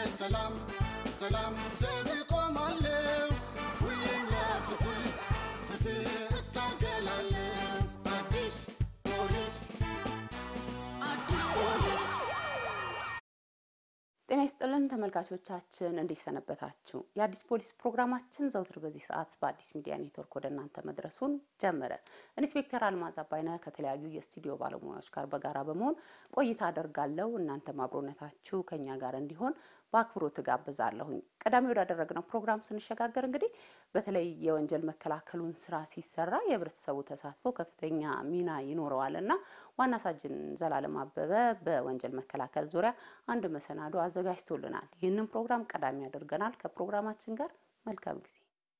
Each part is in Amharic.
ለሰላም ሰላም ዘብ ቆማለሁ ሁሌም ለፍትህ ፍትህ እታገላለሁ አዲስ ፖሊስ አዲስ ፖሊስ ጤና ይስጥልን ተመልካቾቻችን፣ እንዴት ሰነበታችሁ? የአዲስ ፖሊስ ፕሮግራማችን ዘውትር በዚህ ሰዓት በአዲስ ሚዲያ ኔትወርክ ወደ እናንተ መድረሱን ጀመረ። ኢንስፔክተር አልማዝ አባይነህ ከተለያዩ የስቱዲዮ ባለሙያዎች ጋር በጋራ በመሆን ቆይታ አደርጋለሁ። እናንተም አብሮነታችሁ ከኛ ጋር እንዲሆን በአክብሮት ጋብዛለሁኝ። ቀዳሚ ወዳደረግነው ፕሮግራም ስንሸጋገር እንግዲህ በተለይ የወንጀል መከላከሉን ስራ ሲሰራ የህብረተሰቡ ተሳትፎ ከፍተኛ ሚና ይኖረዋል እና ዋና ሳጅን ዘላለም አበበ በወንጀል መከላከል ዙሪያ አንድ መሰናዶ አዘጋጅቶልናል። ይህንን ፕሮግራም ቀዳሚ ያደርገናል። ከፕሮግራማችን ጋር መልካም ጊዜ።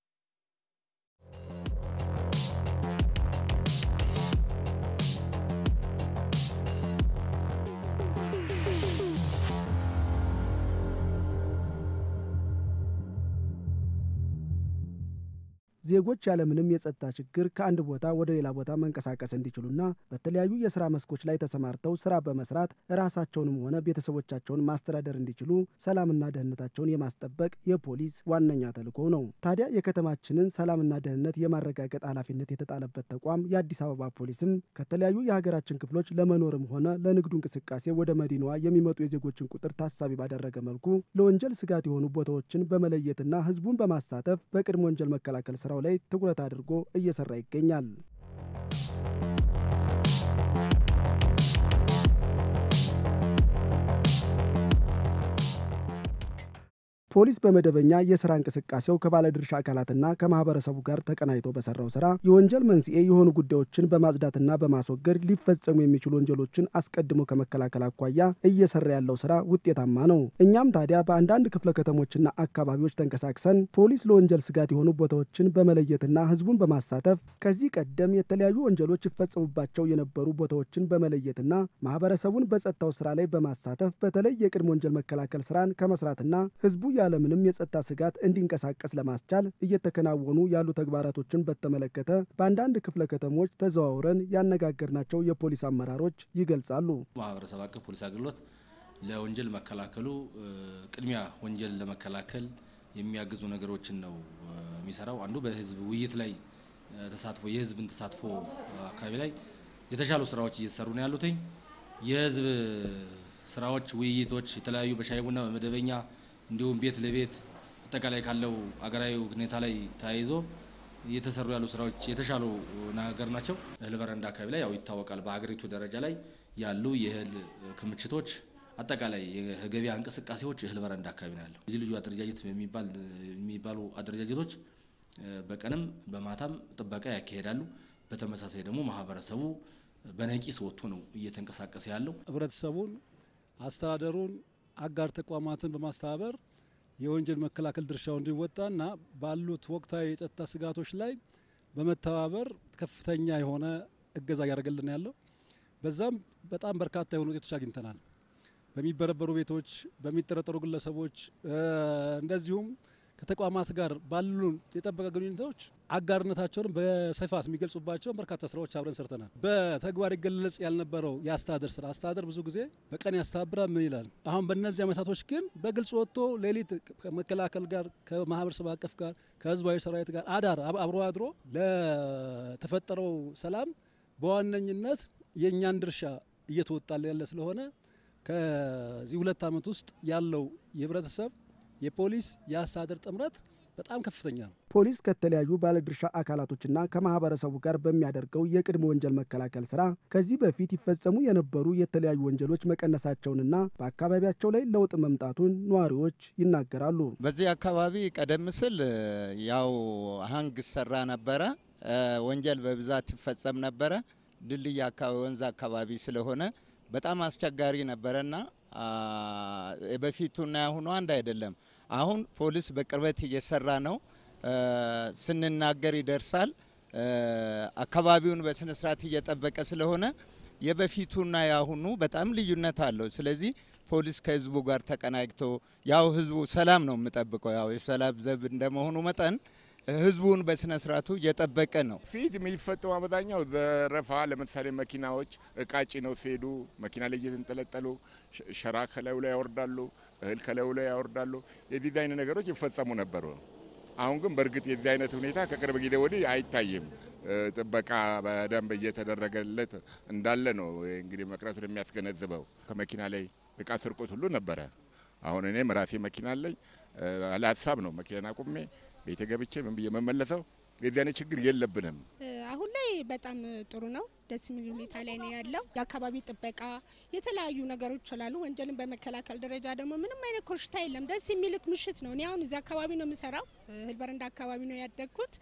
ዜጎች ያለምንም የጸጥታ ችግር ከአንድ ቦታ ወደ ሌላ ቦታ መንቀሳቀስ እንዲችሉና በተለያዩ የስራ መስኮች ላይ ተሰማርተው ስራ በመስራት ራሳቸውንም ሆነ ቤተሰቦቻቸውን ማስተዳደር እንዲችሉ ሰላምና ደህንነታቸውን የማስጠበቅ የፖሊስ ዋነኛ ተልዕኮ ነው። ታዲያ የከተማችንን ሰላምና ደህንነት የማረጋገጥ ኃላፊነት የተጣለበት ተቋም የአዲስ አበባ ፖሊስም ከተለያዩ የሀገራችን ክፍሎች ለመኖርም ሆነ ለንግዱ እንቅስቃሴ ወደ መዲናዋ የሚመጡ የዜጎችን ቁጥር ታሳቢ ባደረገ መልኩ ለወንጀል ስጋት የሆኑ ቦታዎችን በመለየትና ህዝቡን በማሳተፍ በቅድመ ወንጀል መከላከል ስራ ላይ ትኩረት አድርጎ እየሰራ ይገኛል። ፖሊስ በመደበኛ የስራ እንቅስቃሴው ከባለድርሻ አካላትና ከማህበረሰቡ ጋር ተቀናይቶ በሰራው ስራ የወንጀል መንስኤ የሆኑ ጉዳዮችን በማጽዳትና በማስወገድ ሊፈጸሙ የሚችሉ ወንጀሎችን አስቀድሞ ከመከላከል አኳያ እየሰራ ያለው ስራ ውጤታማ ነው። እኛም ታዲያ በአንዳንድ ክፍለ ከተሞችና አካባቢዎች ተንቀሳቅሰን ፖሊስ ለወንጀል ስጋት የሆኑ ቦታዎችን በመለየትና ህዝቡን በማሳተፍ ከዚህ ቀደም የተለያዩ ወንጀሎች ይፈጸሙባቸው የነበሩ ቦታዎችን በመለየትና ማህበረሰቡን በጸጥታው ስራ ላይ በማሳተፍ በተለይ የቅድመ ወንጀል መከላከል ስራን ከመስራትና ህዝቡ ያለምንም የጸጥታ ስጋት እንዲንቀሳቀስ ለማስቻል እየተከናወኑ ያሉ ተግባራቶችን በተመለከተ በአንዳንድ ክፍለ ከተሞች ተዘዋውረን ያነጋገርናቸው የፖሊስ አመራሮች ይገልጻሉ። ማህበረሰብ አቀፍ ፖሊስ አገልግሎት ለወንጀል መከላከሉ ቅድሚያ ወንጀል ለመከላከል የሚያግዙ ነገሮችን ነው የሚሰራው። አንዱ በህዝብ ውይይት ላይ ተሳትፎ የህዝብን ተሳትፎ አካባቢ ላይ የተሻሉ ስራዎች እየተሰሩ ነው ያሉትኝ የህዝብ ስራዎች፣ ውይይቶች የተለያዩ በሻይ ቡና በመደበኛ እንዲሁም ቤት ለቤት አጠቃላይ ካለው አገራዊ ሁኔታ ላይ ተያይዞ እየተሰሩ ያሉ ስራዎች የተሻሉ ነገር ናቸው። እህል በረንዳ አካባቢ ላይ ያው ይታወቃል። በሀገሪቱ ደረጃ ላይ ያሉ የእህል ክምችቶች አጠቃላይ የገበያ እንቅስቃሴዎች እህል በረንዳ አካባቢ ነው ያለው። ልዩ ልዩ አደረጃጀት የሚባሉ አደረጃጀቶች በቀንም በማታም ጥበቃ ያካሄዳሉ። በተመሳሳይ ደግሞ ማህበረሰቡ በነቂስ ወጥቶ ነው እየተንቀሳቀሰ ያለው። ህብረተሰቡን፣ አስተዳደሩን አጋር ተቋማትን በማስተባበር የወንጀል መከላከል ድርሻው እንዲወጣና ባሉት ወቅታዊ የጸጥታ ስጋቶች ላይ በመተባበር ከፍተኛ የሆነ እገዛ እያደረገልን ያለው በዛም በጣም በርካታ የሆኑ ውጤቶች አግኝተናል። በሚበረበሩ ቤቶች፣ በሚጠረጠሩ ግለሰቦች እንደዚሁም ከተቋማት ጋር ባሉን የጠበቀ ግንኙነቶች አጋርነታቸውን በስፋት የሚገልጹባቸውን በርካታ ስራዎች አብረን ሰርተናል። በተግባር ይገለጽ ያልነበረው የአስተዳደር ስራ አስተዳደር ብዙ ጊዜ በቀን ያስተባብራል ምን ይላል። አሁን በእነዚህ ዓመታቶች ግን በግልጽ ወጥቶ ሌሊት ከመከላከል ጋር ከማህበረሰብ አቀፍ ጋር ከህዝባዊ ሰራዊት ጋር አዳር አብሮ አድሮ ለተፈጠረው ሰላም በዋነኝነት የእኛን ድርሻ እየተወጣለ ያለ ስለሆነ ከዚህ ሁለት ዓመት ውስጥ ያለው የህብረተሰብ የፖሊስ የአስተዳደር ጥምረት በጣም ከፍተኛ ነው። ፖሊስ ከተለያዩ ባለድርሻ አካላቶችና ከማህበረሰቡ ጋር በሚያደርገው የቅድመ ወንጀል መከላከል ስራ ከዚህ በፊት ይፈጸሙ የነበሩ የተለያዩ ወንጀሎች መቀነሳቸውንና በአካባቢያቸው ላይ ለውጥ መምጣቱን ነዋሪዎች ይናገራሉ። በዚህ አካባቢ ቀደም ሲል ያው ሀንግ ሰራ ነበረ፣ ወንጀል በብዛት ይፈጸም ነበረ። ድልድይ አካባቢ ወንዝ አካባቢ ስለሆነ በጣም አስቸጋሪ ነበረና በፊቱና ያሁኑ አንድ አይደለም። አሁን ፖሊስ በቅርበት እየሰራ ነው። ስንናገር ይደርሳል። አካባቢውን በስነ ስርዓት እየጠበቀ ስለሆነ የበፊቱና ያሁኑ በጣም ልዩነት አለው። ስለዚህ ፖሊስ ከህዝቡ ጋር ተቀናጅቶ ያው ህዝቡ ሰላም ነው የምጠብቀው ያው የሰላም ዘብ እንደመሆኑ መጠን ህዝቡን በስነ ስርዓቱ እየጠበቀ ነው። ፊት የሚፈጠው አብዛኛው ዘረፋ፣ ለምሳሌ መኪናዎች እቃ ጭነው ሲሄዱ መኪና ላይ እየተንጠለጠሉ ሸራ ከላዩ ላይ ያወርዳሉ፣ እህል ከላዩ ላይ ያወርዳሉ። የዚህ አይነት ነገሮች ይፈጸሙ ነበሩ። አሁን ግን በእርግጥ የዚህ አይነት ሁኔታ ከቅርብ ጊዜ ወዲህ አይታይም። ጥበቃ በደንብ እየተደረገለት እንዳለ ነው እንግዲህ መቅረቱን የሚያስገነዝበው። ከመኪና ላይ እቃ ስርቆት ሁሉ ነበረ። አሁን እኔም ራሴ መኪና አለኝ። ለሀሳብ ነው መኪናን አቁሜ ቤተ ገብቼ ምን ብዬ መመለሰው። የዚህ አይነት ችግር የለብንም። አሁን ላይ በጣም ጥሩ ነው። ደስ የሚል ሁኔታ ላይ ነው ያለው። የአካባቢ ጥበቃ፣ የተለያዩ ነገሮች ስላሉ ወንጀልን በመከላከል ደረጃ ደግሞ ምንም አይነት ኮሽታ የለም። ደስ የሚልክ ምሽት ነው። እኔ አሁን እዚህ አካባቢ ነው የምሰራው። እህል በረንዳ አካባቢ ነው ያደግኩት።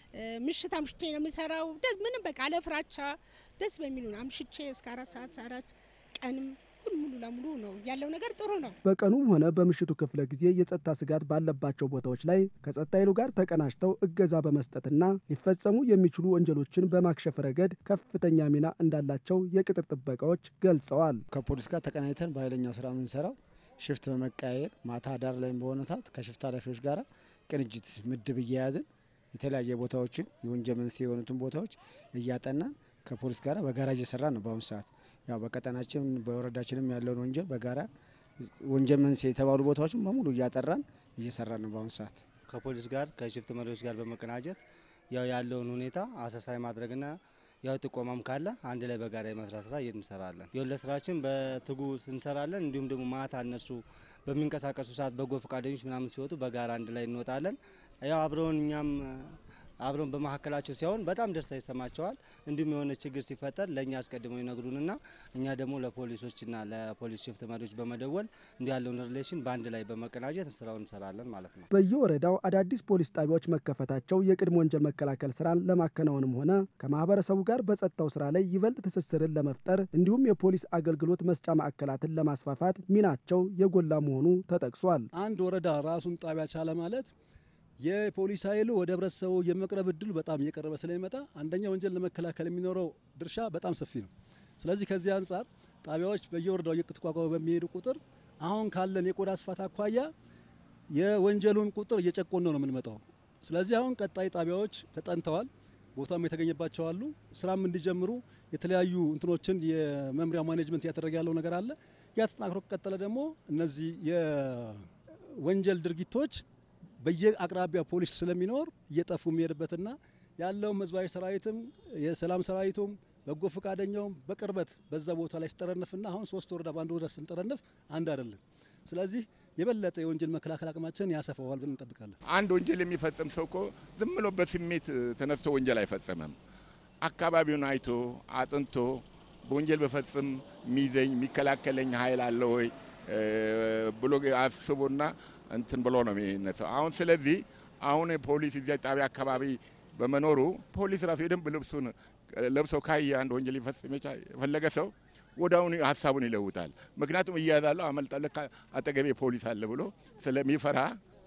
ምሽት አምሽቼ ነው የምሰራው። ምንም በቃ አለፍራቻ ደስ በሚሉ ነው አምሽቼ እስከ አራት ሰዓት አራት ቀንም ሙሉ ለሙሉ ነው ያለው ነገር ጥሩ ነው። በቀኑም ሆነ በምሽቱ ክፍለ ጊዜ የጸጥታ ስጋት ባለባቸው ቦታዎች ላይ ከጸጥታ ኃይሉ ጋር ተቀናጅተው እገዛ በመስጠትና ሊፈጸሙ የሚችሉ ወንጀሎችን በማክሸፍ ረገድ ከፍተኛ ሚና እንዳላቸው የቅጥር ጥበቃዎች ገልጸዋል። ከፖሊስ ጋር ተቀናጅተን በኃይለኛ ስራ የምንሰራው ሽፍት በመቀያየር ማታ ዳር ላይ በሆነ ሰዓት ከሽፍት ኃላፊዎች ጋር ቅንጅት ምድብ እየያዝን የተለያየ ቦታዎችን የወንጀል መንስኤ የሆኑትን ቦታዎች እያጠናን ከፖሊስ ጋር በጋራ እየሰራ ነው በአሁኑ ሰዓት ያው በቀጠናችን በወረዳችንም ያለውን ወንጀል በጋራ ወንጀል መንስኤ የተባሉ ቦታዎችን በሙሉ እያጠራን እየሰራ ነው በአሁኑ ሰዓት። ከፖሊስ ጋር ከሽፍት መሪዎች ጋር በመቀናጀት ያው ያለውን ሁኔታ አሰሳይ ማድረግና ያው ጥቆማም ካለ አንድ ላይ በጋራ የመስራት ስራ እንሰራለን። የወለት ስራችን በትጉ እንሰራለን። እንዲሁም ደግሞ ማታ እነሱ በሚንቀሳቀሱ ሰዓት በጎ ፈቃደኞች ምናምን ሲወጡ በጋራ አንድ ላይ እንወጣለን። ያው አብረውን እኛም አብረን በመካከላቸው ሲሆን በጣም ደስታ ይሰማቸዋል። እንዲሁም የሆነ ችግር ሲፈጠር ለእኛ አስቀድመው ይነግሩንና እኛ ደግሞ ለፖሊሶችና ለፖሊስ ሽፍት መሪዎች በመደወል እንዲ ያለውን ሪሌሽን በአንድ ላይ በመቀናጀት ስራውን እንሰራለን ማለት ነው። በየወረዳው አዳዲስ ፖሊስ ጣቢያዎች መከፈታቸው የቅድመ ወንጀል መከላከል ስራን ለማከናወንም ሆነ ከማህበረሰቡ ጋር በጸጥታው ስራ ላይ ይበልጥ ትስስርን ለመፍጠር እንዲሁም የፖሊስ አገልግሎት መስጫ ማዕከላትን ለማስፋፋት ሚናቸው የጎላ መሆኑ ተጠቅሷል። አንድ ወረዳ ራሱን ጣቢያ ቻለ ማለት የፖሊስ ኃይሉ ወደ ህብረተሰቡ የመቅረብ እድሉ በጣም እየቀረበ ስለሚመጣ አንደኛ ወንጀል ለመከላከል የሚኖረው ድርሻ በጣም ሰፊ ነው። ስለዚህ ከዚህ አንጻር ጣቢያዎች በየወረዳው እየተቋቋሙ በሚሄዱ ቁጥር አሁን ካለን የቆዳ ስፋት አኳያ የወንጀሉን ቁጥር እየጨቆነ ነው የምንመጣው። ስለዚህ አሁን ቀጣይ ጣቢያዎች ተጠንተዋል፣ ቦታም የተገኘባቸው አሉ። ስራም እንዲጀምሩ የተለያዩ እንትኖችን የመምሪያ ማኔጅመንት እያደረገ ያለው ነገር አለ። ያ ተጠናክሮ ከቀጠለ ደግሞ እነዚህ የወንጀል ድርጊቶች በየአቅራቢያ ፖሊስ ስለሚኖር እየጠፉ የሚሄድበትና ያለውም ህዝባዊ ሰራዊትም የሰላም ሰራዊቱም በጎ ፈቃደኛውም በቅርበት በዛ ቦታ ላይ ሲጠረንፍና አሁን ሶስት ወረዳ በአንድ ወረዳ ስንጠረንፍ አንድ አይደለም። ስለዚህ የበለጠ የወንጀል መከላከል አቅማችን ያሰፋዋል ብለን እንጠብቃለን። አንድ ወንጀል የሚፈጽም ሰው እኮ ዝም ብሎ በስሜት ተነስቶ ወንጀል አይፈጽምም። አካባቢውን አይቶ አጥንቶ በወንጀል በፈጽም የሚይዘኝ የሚከላከለኝ ኃይል አለ ወይ ብሎ አስቦና እንትን ብሎ ነው የሚነሳው። አሁን ስለዚህ አሁን ፖሊስ እዚያ ጣቢያ አካባቢ በመኖሩ ፖሊስ ራሱ የደንብ ልብሱን ለብሰው ካየ አንድ ወንጀል ሊፈጽም የፈለገ ሰው ወዲያውኑ ሀሳቡን ይለውጣል። ምክንያቱም እያያዛለሁ አመልጣለሁ አጠገቤ ፖሊስ አለ ብሎ ስለሚፈራ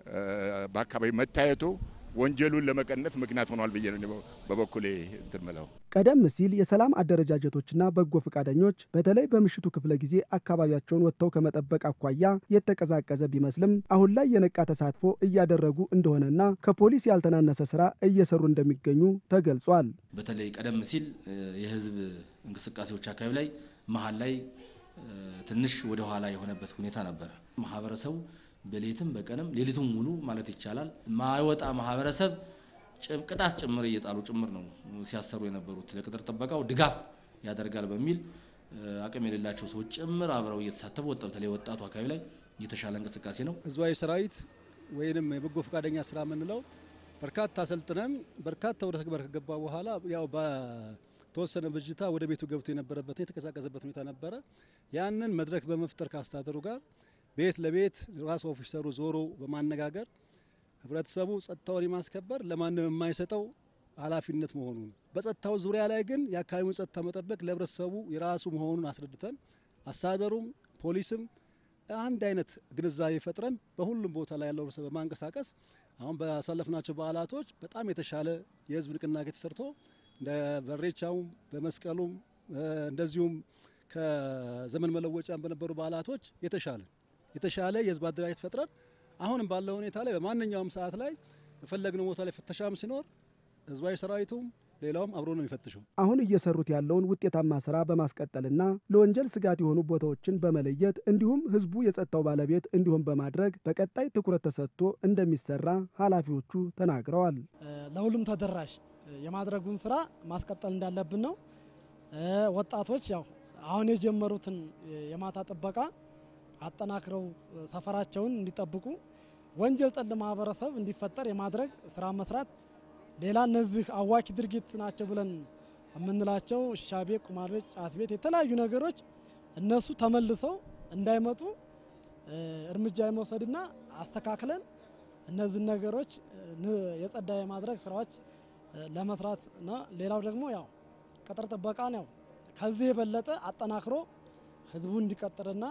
በአካባቢ መታየቱ ወንጀሉን ለመቀነስ ምክንያት ሆኗል ብዬ ነው በበኩሌ እንትን ምለው። ቀደም ሲል የሰላም አደረጃጀቶችና በጎ ፈቃደኞች በተለይ በምሽቱ ክፍለ ጊዜ አካባቢያቸውን ወጥተው ከመጠበቅ አኳያ የተቀዛቀዘ ቢመስልም አሁን ላይ የነቃ ተሳትፎ እያደረጉ እንደሆነና ከፖሊስ ያልተናነሰ ስራ እየሰሩ እንደሚገኙ ተገልጿል። በተለይ ቀደም ሲል የህዝብ እንቅስቃሴዎች አካባቢ ላይ መሀል ላይ ትንሽ ወደ ኋላ የሆነበት ሁኔታ ነበረ። ማህበረሰቡ በሌትም በቀንም ሌሊቱም ሙሉ ማለት ይቻላል ማይወጣ ማህበረሰብ ቅጣት ጭምር እየጣሉ ጭምር ነው ሲያሰሩ የነበሩት። ለቅጥር ጥበቃው ድጋፍ ያደርጋል በሚል አቅም የሌላቸው ሰዎች ጭምር አብረው እየተሳተፉ በተለይ ወጣቱ አካባቢ ላይ የተሻለ እንቅስቃሴ ነው። ህዝባዊ ሰራዊት ወይንም የበጎ ፈቃደኛ ስራ የምንለው በርካታ አሰልጥነን በርካታ ወደ ተግባር ከገባ በኋላ ያው በተወሰነ ብጅታ ወደ ቤቱ ገብቶ የነበረበት የተቀሳቀሰበት ሁኔታ ነበረ። ያንን መድረክ በመፍጠር ከአስተዳደሩ ጋር ቤት ለቤት ራስ ኦፊሰሩ ዞሮ በማነጋገር ህብረተሰቡ ጸጥታውን የማስከበር ለማንም የማይሰጠው ኃላፊነት መሆኑን በጸጥታው ዙሪያ ላይ ግን የአካባቢውን ጸጥታ መጠበቅ ለህብረተሰቡ የራሱ መሆኑን አስረድተን አስተዳደሩም ፖሊስም አንድ አይነት ግንዛቤ ፈጥረን በሁሉም ቦታ ላይ ያለው ህብረተሰብ በማንቀሳቀስ አሁን ባሳለፍናቸው በዓላቶች በጣም የተሻለ የህዝብ ንቅናቄ ተሰርቶ እንደ በሬቻውም በመስቀሉም እንደዚሁም ከዘመን መለወጫም በነበሩ በዓላቶች የተሻለ የተሻለ የህዝብ አደራጀት ፈጥረን አሁንም ባለው ሁኔታ ላይ በማንኛውም ሰዓት ላይ በፈለግነው ቦታ ላይ ፍተሻም ሲኖር ህዝባዊ ሰራዊቱም ሌላውም አብሮ ነው የሚፈትሸው። አሁን እየሰሩት ያለውን ውጤታማ ስራ በማስቀጠልና ለወንጀል ስጋት የሆኑ ቦታዎችን በመለየት እንዲሁም ህዝቡ የጸጥታው ባለቤት እንዲሆን በማድረግ በቀጣይ ትኩረት ተሰጥቶ እንደሚሰራ ኃላፊዎቹ ተናግረዋል። ለሁሉም ተደራሽ የማድረጉን ስራ ማስቀጠል እንዳለብን ነው። ወጣቶች ያው አሁን የጀመሩትን የማታ ጥበቃ አጠናክረው ሰፈራቸውን እንዲጠብቁ ወንጀል ጠል ማህበረሰብ እንዲፈጠር የማድረግ ስራ መስራት ሌላ እነዚህ አዋኪ ድርጊት ናቸው ብለን የምንላቸው ሺሻ ቤት፣ ቁማር ቤት፣ ጫት ቤት የተለያዩ ነገሮች እነሱ ተመልሰው እንዳይመጡ እርምጃ የመውሰድና አስተካክለን እነዚህ ነገሮች የጸዳ የማድረግ ስራዎች ለመስራት ነው። ሌላው ደግሞ ያው ቅጥር ጥበቃን ያው ከዚህ የበለጠ አጠናክሮ ህዝቡ እንዲቀጥርና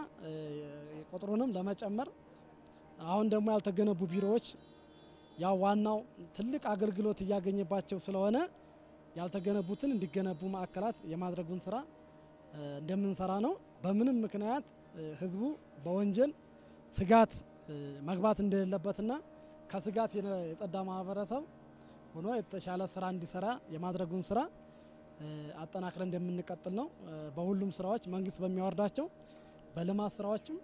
ቁጥሩንም ለመጨመር አሁን ደግሞ ያልተገነቡ ቢሮዎች ያው ዋናው ትልቅ አገልግሎት እያገኘባቸው ስለሆነ ያልተገነቡትን እንዲገነቡ ማዕከላት የማድረጉን ስራ እንደምንሰራ ነው። በምንም ምክንያት ህዝቡ በወንጀል ስጋት መግባት እንደሌለበትና ከስጋት የጸዳ ማህበረሰብ ሆኖ የተሻለ ስራ እንዲሰራ የማድረጉን ስራ አጠናክረን እንደምንቀጥል ነው። በሁሉም ስራዎች መንግስት በሚያወርዳቸው በልማት ስራዎችም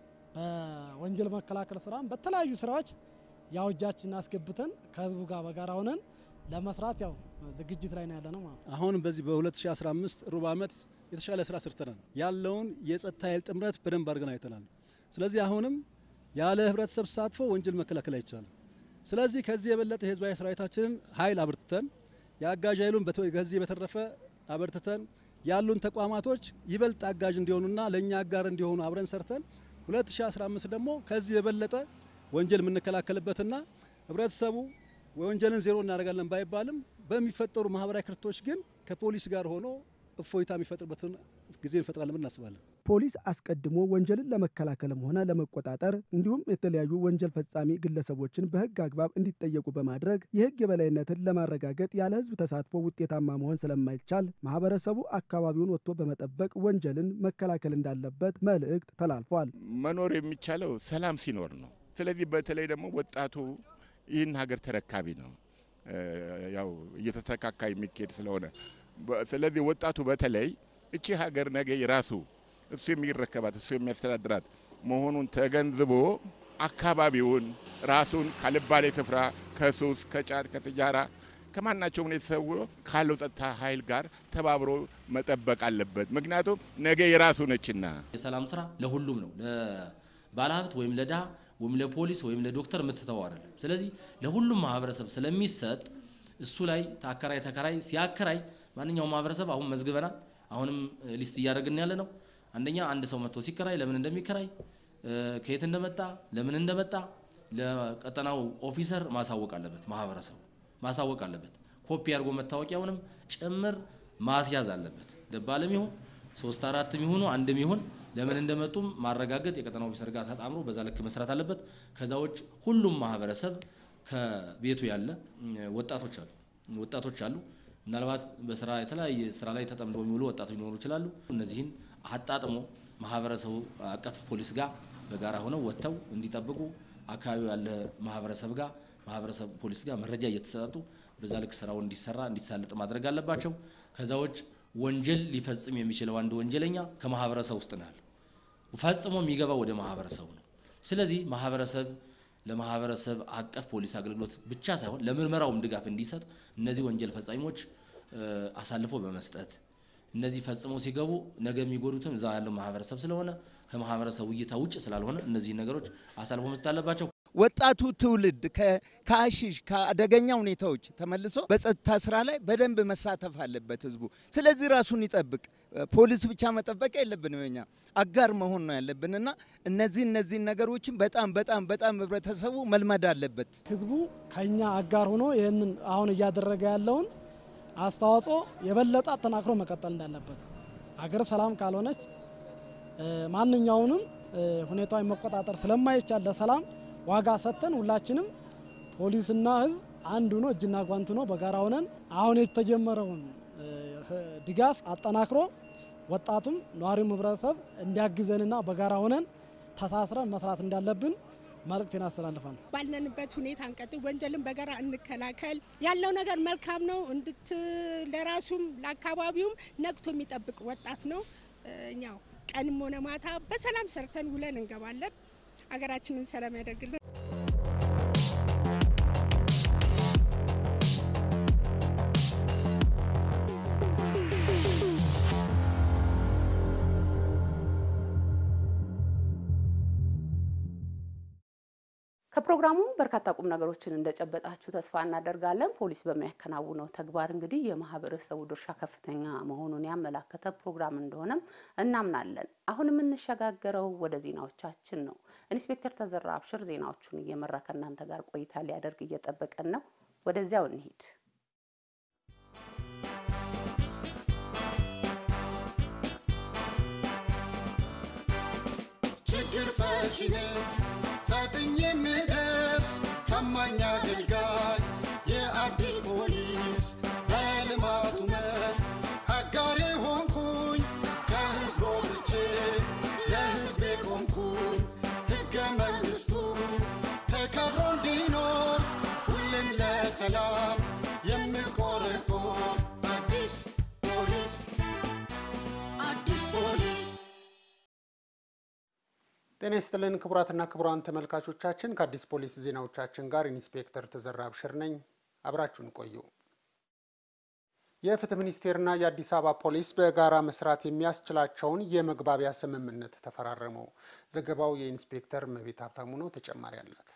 በወንጀል መከላከል ስራም በተለያዩ ስራዎች ያው እጃችን አስገብተን ከህዝቡ ጋር በጋራ ሆነን ለመስራት ያው ዝግጅት ላይ ነው ያለ ነው ማለት ነው። አሁን በዚህ በ2015 ሩብ ዓመት የተሻለ ስራ ሰርተናል። ያለውን የጸጥታ ኃይል ጥምረት በደንብ አድርገን አይተናል። ስለዚህ አሁንም ያለ ህብረተሰብ ተሳትፎ ወንጀል መከላከል አይቻልም። ስለዚህ ከዚህ የበለጠ የህዝባዊ ሰራዊታችንን ኃይል አብርትተን የአጋዥ ኃይሉን ከዚህ በተረፈ አበርትተን ያሉን ተቋማቶች ይበልጥ አጋዥ እንዲሆኑና ለእኛ አጋር እንዲሆኑ አብረን ሰርተን 2015 ደግሞ ከዚህ የበለጠ ወንጀል የምንከላከልበትና ህብረተሰቡ ወንጀልን ዜሮ እናደርጋለን ባይባልም በሚፈጠሩ ማህበራዊ ክርቶች ግን ከፖሊስ ጋር ሆኖ እፎይታ የሚፈጥርበትን ጊዜ እንፈጥራለን ብለን እናስባለን። ፖሊስ አስቀድሞ ወንጀልን ለመከላከልም ሆነ ለመቆጣጠር እንዲሁም የተለያዩ ወንጀል ፈጻሚ ግለሰቦችን በህግ አግባብ እንዲጠየቁ በማድረግ የህግ የበላይነትን ለማረጋገጥ ያለ ህዝብ ተሳትፎ ውጤታማ መሆን ስለማይቻል ማህበረሰቡ አካባቢውን ወጥቶ በመጠበቅ ወንጀልን መከላከል እንዳለበት መልእክት ተላልፏል። መኖር የሚቻለው ሰላም ሲኖር ነው። ስለዚህ በተለይ ደግሞ ወጣቱ ይህን ሀገር ተረካቢ ነው። ያው እየተተካካ የሚካሄድ ስለሆነ ስለዚህ ወጣቱ በተለይ እቺ ሀገር ነገ የራሱ እሱ የሚረከባት እሱ የሚያስተዳድራት መሆኑን ተገንዝቦ አካባቢውን ራሱን ካልባሌ ስፍራ ከሱስ፣ ከጫት፣ ከስጃራ ከማናቸውም ሁኔታ ተሰውሮ ካለው ጸጥታ ኃይል ጋር ተባብሮ መጠበቅ አለበት። ምክንያቱም ነገ የራሱ ነችና። የሰላም ስራ ለሁሉም ነው። ለባለሀብት ወይም ለድሃ ወይም ለፖሊስ ወይም ለዶክተር የምትተው አይደለም። ስለዚህ ለሁሉም ማህበረሰብ ስለሚሰጥ እሱ ላይ ተአከራይ ተከራይ ሲያከራይ ማንኛውም ማህበረሰብ አሁን መዝግበናል። አሁንም ሊስት እያደረግን ያለ ነው። አንደኛ አንድ ሰው መጥቶ ሲከራይ ለምን እንደሚከራይ ከየት እንደመጣ ለምን እንደመጣ ለቀጠናው ኦፊሰር ማሳወቅ አለበት። ማህበረሰቡ ማሳወቅ አለበት። ኮፒ አድርጎ መታወቂያውንም ጭምር ማስያዝ አለበት። ደባልም ይሁን ሶስት አራትም ይሁኑ አንድም ይሁን ለምን እንደመጡም ማረጋገጥ የቀጠና ኦፊሰር ጋር ተጣምሮ በዛ ልክ መስራት አለበት። ከዛ ውጭ ሁሉም ማህበረሰብ ከቤቱ ያለ ወጣቶች አሉ ወጣቶች አሉ ምናልባት በስራ የተለያየ ስራ ላይ ተጠምደው የሚውሉ ወጣቶች ሊኖሩ ይችላሉ። እነዚህን አጣጥሞ ማህበረሰቡ አቀፍ ፖሊስ ጋር በጋራ ሆነው ወጥተው እንዲጠብቁ አካባቢው ያለ ማህበረሰብ ጋር ማህበረሰብ ፖሊስ ጋር መረጃ እየተሰጣጡ በዛ ልክ ስራው እንዲሰራ እንዲሳለጥ ማድረግ አለባቸው። ከዛ ውጭ ወንጀል ሊፈጽም የሚችለው አንድ ወንጀለኛ ከማህበረሰብ ውስጥ ነው ያለው። ፈጽሞ የሚገባው ወደ ማህበረሰቡ ነው። ስለዚህ ማህበረሰብ ለማህበረሰብ አቀፍ ፖሊስ አገልግሎት ብቻ ሳይሆን ለምርመራውም ድጋፍ እንዲሰጥ እነዚህ ወንጀል ፈጻሚዎች አሳልፎ በመስጠት እነዚህ ፈጽሞ ሲገቡ ነገ የሚጎዱትም እዛ ያለው ማህበረሰብ ስለሆነ ከማህበረሰቡ እይታ ውጭ ስላልሆነ እነዚህ ነገሮች አሳልፎ መስጠት አለባቸው። ወጣቱ ትውልድ ከአሺሽ ከአደገኛ ሁኔታዎች ተመልሶ በጸጥታ ስራ ላይ በደንብ መሳተፍ አለበት ህዝቡ። ስለዚህ ራሱን ይጠብቅ። ፖሊስ ብቻ መጠበቅ የለብንም እኛ አጋር መሆን ነው ያለብንና እነዚህ እነዚህን ነገሮችን በጣም በጣም በጣም ህብረተሰቡ መልመድ አለበት። ህዝቡ ከኛ አጋር ሆኖ ይህንን አሁን እያደረገ ያለውን አስተዋጽኦ የበለጠ አጠናክሮ መቀጠል እንዳለበት አገር ሰላም ካልሆነች ማንኛውንም ሁኔታዊ መቆጣጠር ስለማይቻል ለሰላም ዋጋ ሰጥተን ሁላችንም ፖሊስና ህዝብ አንድ ሆኖ እጅና ጓንት ሆኖ በጋራ ሆነን አሁን የተጀመረውን ድጋፍ አጠናክሮ ወጣቱም ነዋሪውም ህብረተሰብ እንዲያግዘንና በጋራ ሆነን ተሳስረን መስራት እንዳለብን መልእክቴን አስተላልፋለሁ። ባለንበት ሁኔታ እንቀጥል፣ ወንጀልን በጋራ እንከላከል። ያለው ነገር መልካም ነው። እንድት ለራሱም ለአካባቢውም ነቅቶ የሚጠብቅ ወጣት ነው። እኛው ቀንም ሆነ ማታ በሰላም ሰርተን ውለን እንገባለን። አገራችንን ሰላም ያደርግልን። ከፕሮግራሙ በርካታ ቁም ነገሮችን እንደጨበጣችሁ ተስፋ እናደርጋለን። ፖሊስ በሚያከናውነው ተግባር እንግዲህ የማህበረሰቡ ድርሻ ከፍተኛ መሆኑን ያመላከተ ፕሮግራም እንደሆነም እናምናለን። አሁን የምንሸጋገረው ወደ ዜናዎቻችን ነው። ኢንስፔክተር ተዘራ አብሽር ዜናዎቹን እየመራ ከእናንተ ጋር ቆይታ ሊያደርግ እየጠበቀን ነው። ወደዚያው እንሂድ። ችግር ፈቺ ነኝ ፈጥኜ የምደርስ ታማኝ አገልጋይ የአዲስ ፖሊስ በልማቱ መስክ አጋሬ ሆንኩኝ ከህዝብ ወጥቼ ለህዝቤ ቆምኩኝ ሕገ መንግሥቱ ተከብሮ እንዲኖር ሁሌም ለሰላም የምቆረቆር አዲስ ፖሊስ አዲስ ፖሊስ ጤና ይስጥልን ክቡራትና ክቡራን ተመልካቾቻችን፣ ከአዲስ ፖሊስ ዜናዎቻችን ጋር ኢንስፔክተር ተዘራ አብሽር ነኝ። አብራችሁን ቆዩ። የፍትህ ሚኒስቴርና የአዲስ አበባ ፖሊስ በጋራ መስራት የሚያስችላቸውን የመግባቢያ ስምምነት ተፈራረሙ። ዘገባው የኢንስፔክተር መቤት ሀብታሙ ነው። ተጨማሪ አላት።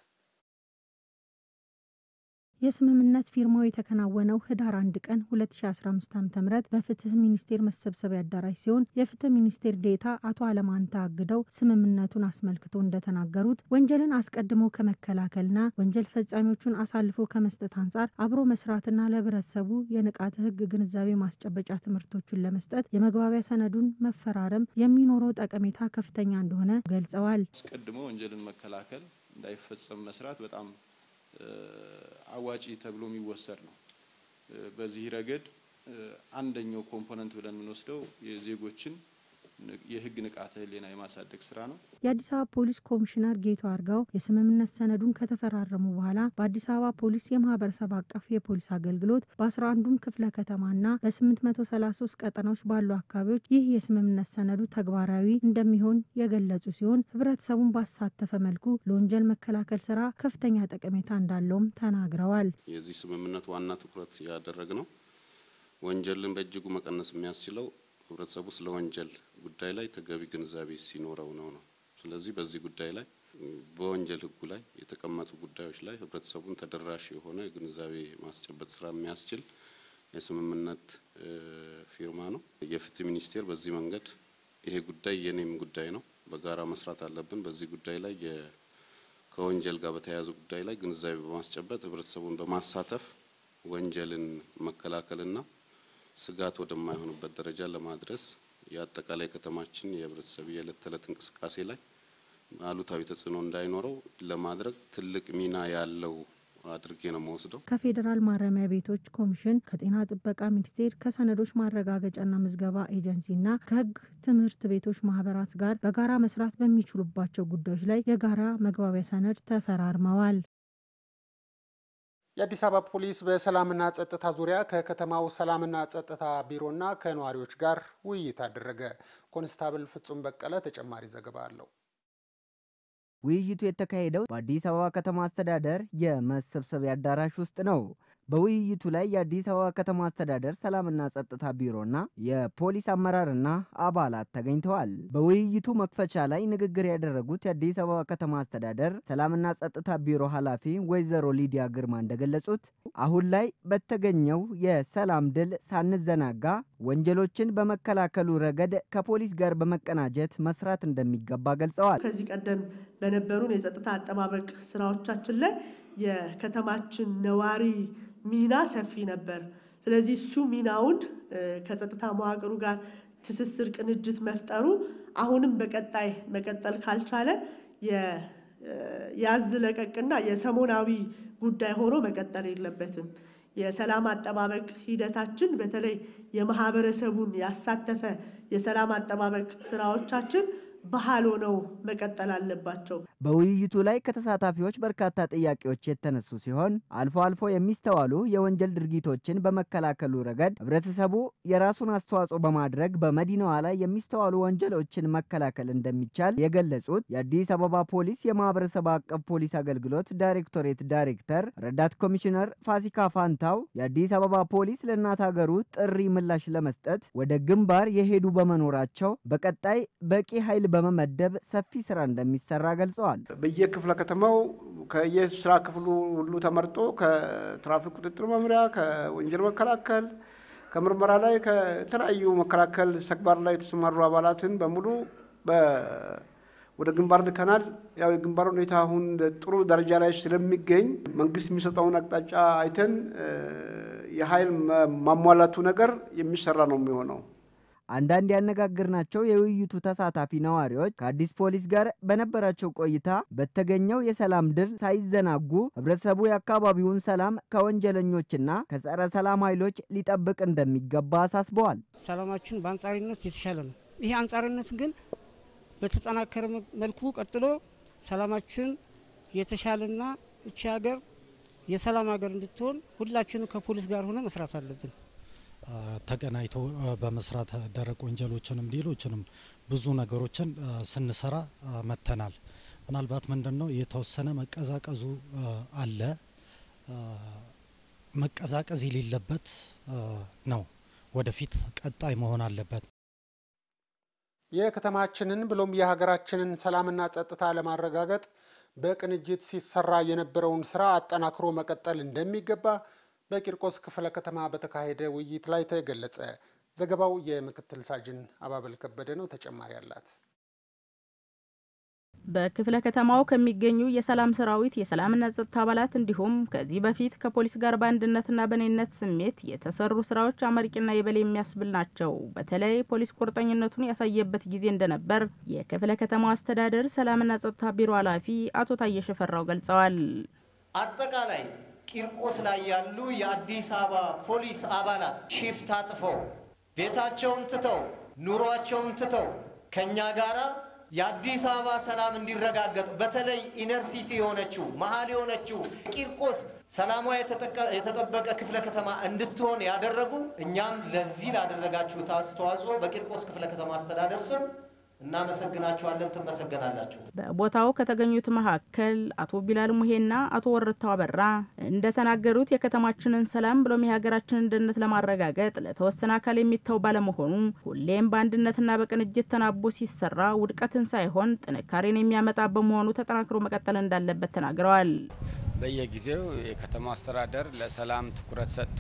የስምምነት ፊርማው የተከናወነው ህዳር አንድ ቀን 2015 ዓ.ም በፍትህ ሚኒስቴር መሰብሰቢያ አዳራሽ ሲሆን የፍትህ ሚኒስቴር ዴታ አቶ አለማንታ አግደው ስምምነቱን አስመልክቶ እንደተናገሩት ወንጀልን አስቀድሞ ከመከላከልና ወንጀል ፈጻሚዎቹን አሳልፎ ከመስጠት አንጻር አብሮ መስራትና ለህብረተሰቡ የንቃተ ህግ ግንዛቤ ማስጨበጫ ትምህርቶችን ለመስጠት የመግባቢያ ሰነዱን መፈራረም የሚኖረው ጠቀሜታ ከፍተኛ እንደሆነ ገልጸዋል። አስቀድሞ ወንጀልን መከላከል እንዳይፈጸም መስራት በጣም አዋጪ ተብሎ የሚወሰድ ነው። በዚህ ረገድ አንደኛው ኮምፖነንት ብለን የምንወስደው የዜጎችን የህግ ንቃተ ህሊና የማሳደግ ስራ ነው። የአዲስ አበባ ፖሊስ ኮሚሽነር ጌቱ አርጋው የስምምነት ሰነዱን ከተፈራረሙ በኋላ በአዲስ አበባ ፖሊስ የማህበረሰብ አቀፍ የፖሊስ አገልግሎት በአስራ አንዱም ክፍለ ከተማና በስምንት መቶ ሰላሳ ሶስት ቀጠናዎች ባሉ አካባቢዎች ይህ የስምምነት ሰነዱ ተግባራዊ እንደሚሆን የገለጹ ሲሆን ህብረተሰቡን ባሳተፈ መልኩ ለወንጀል መከላከል ስራ ከፍተኛ ጠቀሜታ እንዳለውም ተናግረዋል። የዚህ ስምምነት ዋና ትኩረት ያደረግ ነው ወንጀልን በእጅጉ መቀነስ የሚያስችለው ህብረተሰቡ ስለ ወንጀል ጉዳይ ላይ ተገቢ ግንዛቤ ሲኖረው ነው ነው። ስለዚህ በዚህ ጉዳይ ላይ በወንጀል ህጉ ላይ የተቀመጡ ጉዳዮች ላይ ህብረተሰቡን ተደራሽ የሆነ ግንዛቤ ማስጨበጥ ስራ የሚያስችል የስምምነት ፊርማ ነው። የፍትህ ሚኒስቴር በዚህ መንገድ ይሄ ጉዳይ የኔም ጉዳይ ነው፣ በጋራ መስራት አለብን። በዚህ ጉዳይ ላይ ከወንጀል ጋር በተያያዘ ጉዳይ ላይ ግንዛቤ በማስጨበጥ ህብረተሰቡን በማሳተፍ ወንጀልን መከላከልና ስጋት ወደማይሆንበት ደረጃ ለማድረስ የአጠቃላይ ከተማችን የህብረተሰብ የዕለት ተዕለት እንቅስቃሴ ላይ አሉታዊ ተጽዕኖ እንዳይኖረው ለማድረግ ትልቅ ሚና ያለው አድርጌ ነው መወስደው። ከፌዴራል ማረሚያ ቤቶች ኮሚሽን፣ ከጤና ጥበቃ ሚኒስቴር፣ ከሰነዶች ማረጋገጫና ምዝገባ ኤጀንሲና ከህግ ትምህርት ቤቶች ማህበራት ጋር በጋራ መስራት በሚችሉባቸው ጉዳዮች ላይ የጋራ መግባቢያ ሰነድ ተፈራርመዋል። የአዲስ አበባ ፖሊስ በሰላምና ጸጥታ ዙሪያ ከከተማው ሰላምና ጸጥታ ቢሮና ከነዋሪዎች ጋር ውይይት አደረገ። ኮንስታብል ፍጹም በቀለ ተጨማሪ ዘገባ አለው። ውይይቱ የተካሄደው በአዲስ አበባ ከተማ አስተዳደር የመሰብሰቢያ አዳራሽ ውስጥ ነው። በውይይቱ ላይ የአዲስ አበባ ከተማ አስተዳደር ሰላምና ጸጥታ ቢሮና የፖሊስ አመራርና አባላት ተገኝተዋል። በውይይቱ መክፈቻ ላይ ንግግር ያደረጉት የአዲስ አበባ ከተማ አስተዳደር ሰላምና ጸጥታ ቢሮ ኃላፊ ወይዘሮ ሊዲያ ግርማ እንደገለጹት አሁን ላይ በተገኘው የሰላም ድል ሳንዘናጋ ወንጀሎችን በመከላከሉ ረገድ ከፖሊስ ጋር በመቀናጀት መስራት እንደሚገባ ገልጸዋል። ከዚህ ቀደም በነበሩን የጸጥታ አጠባበቅ ስራዎቻችን ላይ የከተማችን ነዋሪ ሚና ሰፊ ነበር። ስለዚህ እሱ ሚናውን ከጸጥታ መዋቅሩ ጋር ትስስር፣ ቅንጅት መፍጠሩ አሁንም በቀጣይ መቀጠል ካልቻለ የያዝ ለቀቅና የሰሞናዊ ጉዳይ ሆኖ መቀጠል የለበትም። የሰላም አጠባበቅ ሂደታችን በተለይ የማህበረሰቡን ያሳተፈ የሰላም አጠባበቅ ስራዎቻችን ባህል ሆነው መቀጠል አለባቸው። በውይይቱ ላይ ከተሳታፊዎች በርካታ ጥያቄዎች የተነሱ ሲሆን አልፎ አልፎ የሚስተዋሉ የወንጀል ድርጊቶችን በመከላከሉ ረገድ ህብረተሰቡ የራሱን አስተዋጽኦ በማድረግ በመዲናዋ ላይ የሚስተዋሉ ወንጀሎችን መከላከል እንደሚቻል የገለጹት የአዲስ አበባ ፖሊስ የማህበረሰብ አቀፍ ፖሊስ አገልግሎት ዳይሬክቶሬት ዳይሬክተር ረዳት ኮሚሽነር ፋሲካ ፋንታው የአዲስ አበባ ፖሊስ ለእናት ሀገሩ ጥሪ ምላሽ ለመስጠት ወደ ግንባር የሄዱ በመኖራቸው በቀጣይ በቂ ኃይል በመመደብ ሰፊ ስራ እንደሚሰራ ገልጸዋል። በየክፍለ ከተማው ከየስራ ክፍሉ ሁሉ ተመርጦ ከትራፊክ ቁጥጥር መምሪያ፣ ከወንጀል መከላከል፣ ከምርመራ ላይ ከተለያዩ መከላከል ተግባር ላይ የተሰማሩ አባላትን በሙሉ ወደ ግንባር ልከናል። ያው የግንባር ሁኔታ አሁን ጥሩ ደረጃ ላይ ስለሚገኝ መንግስት የሚሰጠውን አቅጣጫ አይተን የኃይል ማሟላቱ ነገር የሚሰራ ነው የሚሆነው። አንዳንድ ያነጋገርናቸው የውይይቱ ተሳታፊ ነዋሪዎች ከአዲስ ፖሊስ ጋር በነበራቸው ቆይታ በተገኘው የሰላም ድል ሳይዘናጉ ህብረተሰቡ የአካባቢውን ሰላም ከወንጀለኞችና ከጸረ ሰላም ኃይሎች ሊጠብቅ እንደሚገባ አሳስበዋል። ሰላማችን በአንጻሪነት የተሻለ ነው። ይህ አንጻሪነት ግን በተጠናከረ መልኩ ቀጥሎ ሰላማችን የተሻለና እቺ ሀገር የሰላም ሀገር እንድትሆን ሁላችንም ከፖሊስ ጋር ሆነ መስራት አለብን። ተቀናይቶ በመስራት ደረቅ ወንጀሎችንም ሌሎችንም ብዙ ነገሮችን ስንሰራ መተናል። ምናልባት ምንድን ነው የተወሰነ መቀዛቀዙ አለ። መቀዛቀዝ የሌለበት ነው። ወደፊት ቀጣይ መሆን አለበት። የከተማችንን ብሎም የሀገራችንን ሰላምና ጸጥታ ለማረጋገጥ በቅንጅት ሲሰራ የነበረውን ስራ አጠናክሮ መቀጠል እንደሚገባ በቂርቆስ ክፍለ ከተማ በተካሄደ ውይይት ላይ ተገለጸ። ዘገባው የምክትል ሳጅን አባበል ከበደ ነው። ተጨማሪ አላት። በክፍለ ከተማው ከሚገኙ የሰላም ሰራዊት የሰላምና ጸጥታ አባላት እንዲሁም ከዚህ በፊት ከፖሊስ ጋር በአንድነትና በኔነት ስሜት የተሰሩ ስራዎች አመርቂና የበላይ የሚያስብል ናቸው። በተለይ ፖሊስ ቁርጠኝነቱን ያሳየበት ጊዜ እንደነበር የክፍለ ከተማው አስተዳደር ሰላምና ጸጥታ ቢሮ ኃላፊ አቶ ታየ ሽፈራው ገልጸዋል። አጠቃላይ ቂርቆስ ላይ ያሉ የአዲስ አበባ ፖሊስ አባላት ሺፍት አጥፈው ቤታቸውን ትተው ኑሯቸውን ትተው ከእኛ ጋራ የአዲስ አበባ ሰላም እንዲረጋገጥ በተለይ ኢነር ሲቲ የሆነችው መሀል የሆነችው ቂርቆስ ሰላሟ የተጠበቀ ክፍለ ከተማ እንድትሆን ያደረጉ እኛም ለዚህ ላደረጋችሁት አስተዋጽኦ በቂርቆስ ክፍለ ከተማ አስተዳደር ስም እናመሰግናችኋለን። ትመሰገናላችሁ። በቦታው ከተገኙት መካከል አቶ ቢላል ሙሄና አቶ ወረታው አበራ እንደተናገሩት የከተማችንን ሰላም ብሎም የሀገራችንን ደህንነት ለማረጋገጥ ለተወሰነ አካል የሚተው ባለመሆኑ ሁሌም በአንድነትና በቅንጅት ተናቦ ሲሰራ ውድቀትን ሳይሆን ጥንካሬን የሚያመጣ በመሆኑ ተጠናክሮ መቀጠል እንዳለበት ተናግረዋል። በየጊዜው የከተማ አስተዳደር ለሰላም ትኩረት ሰጥቶ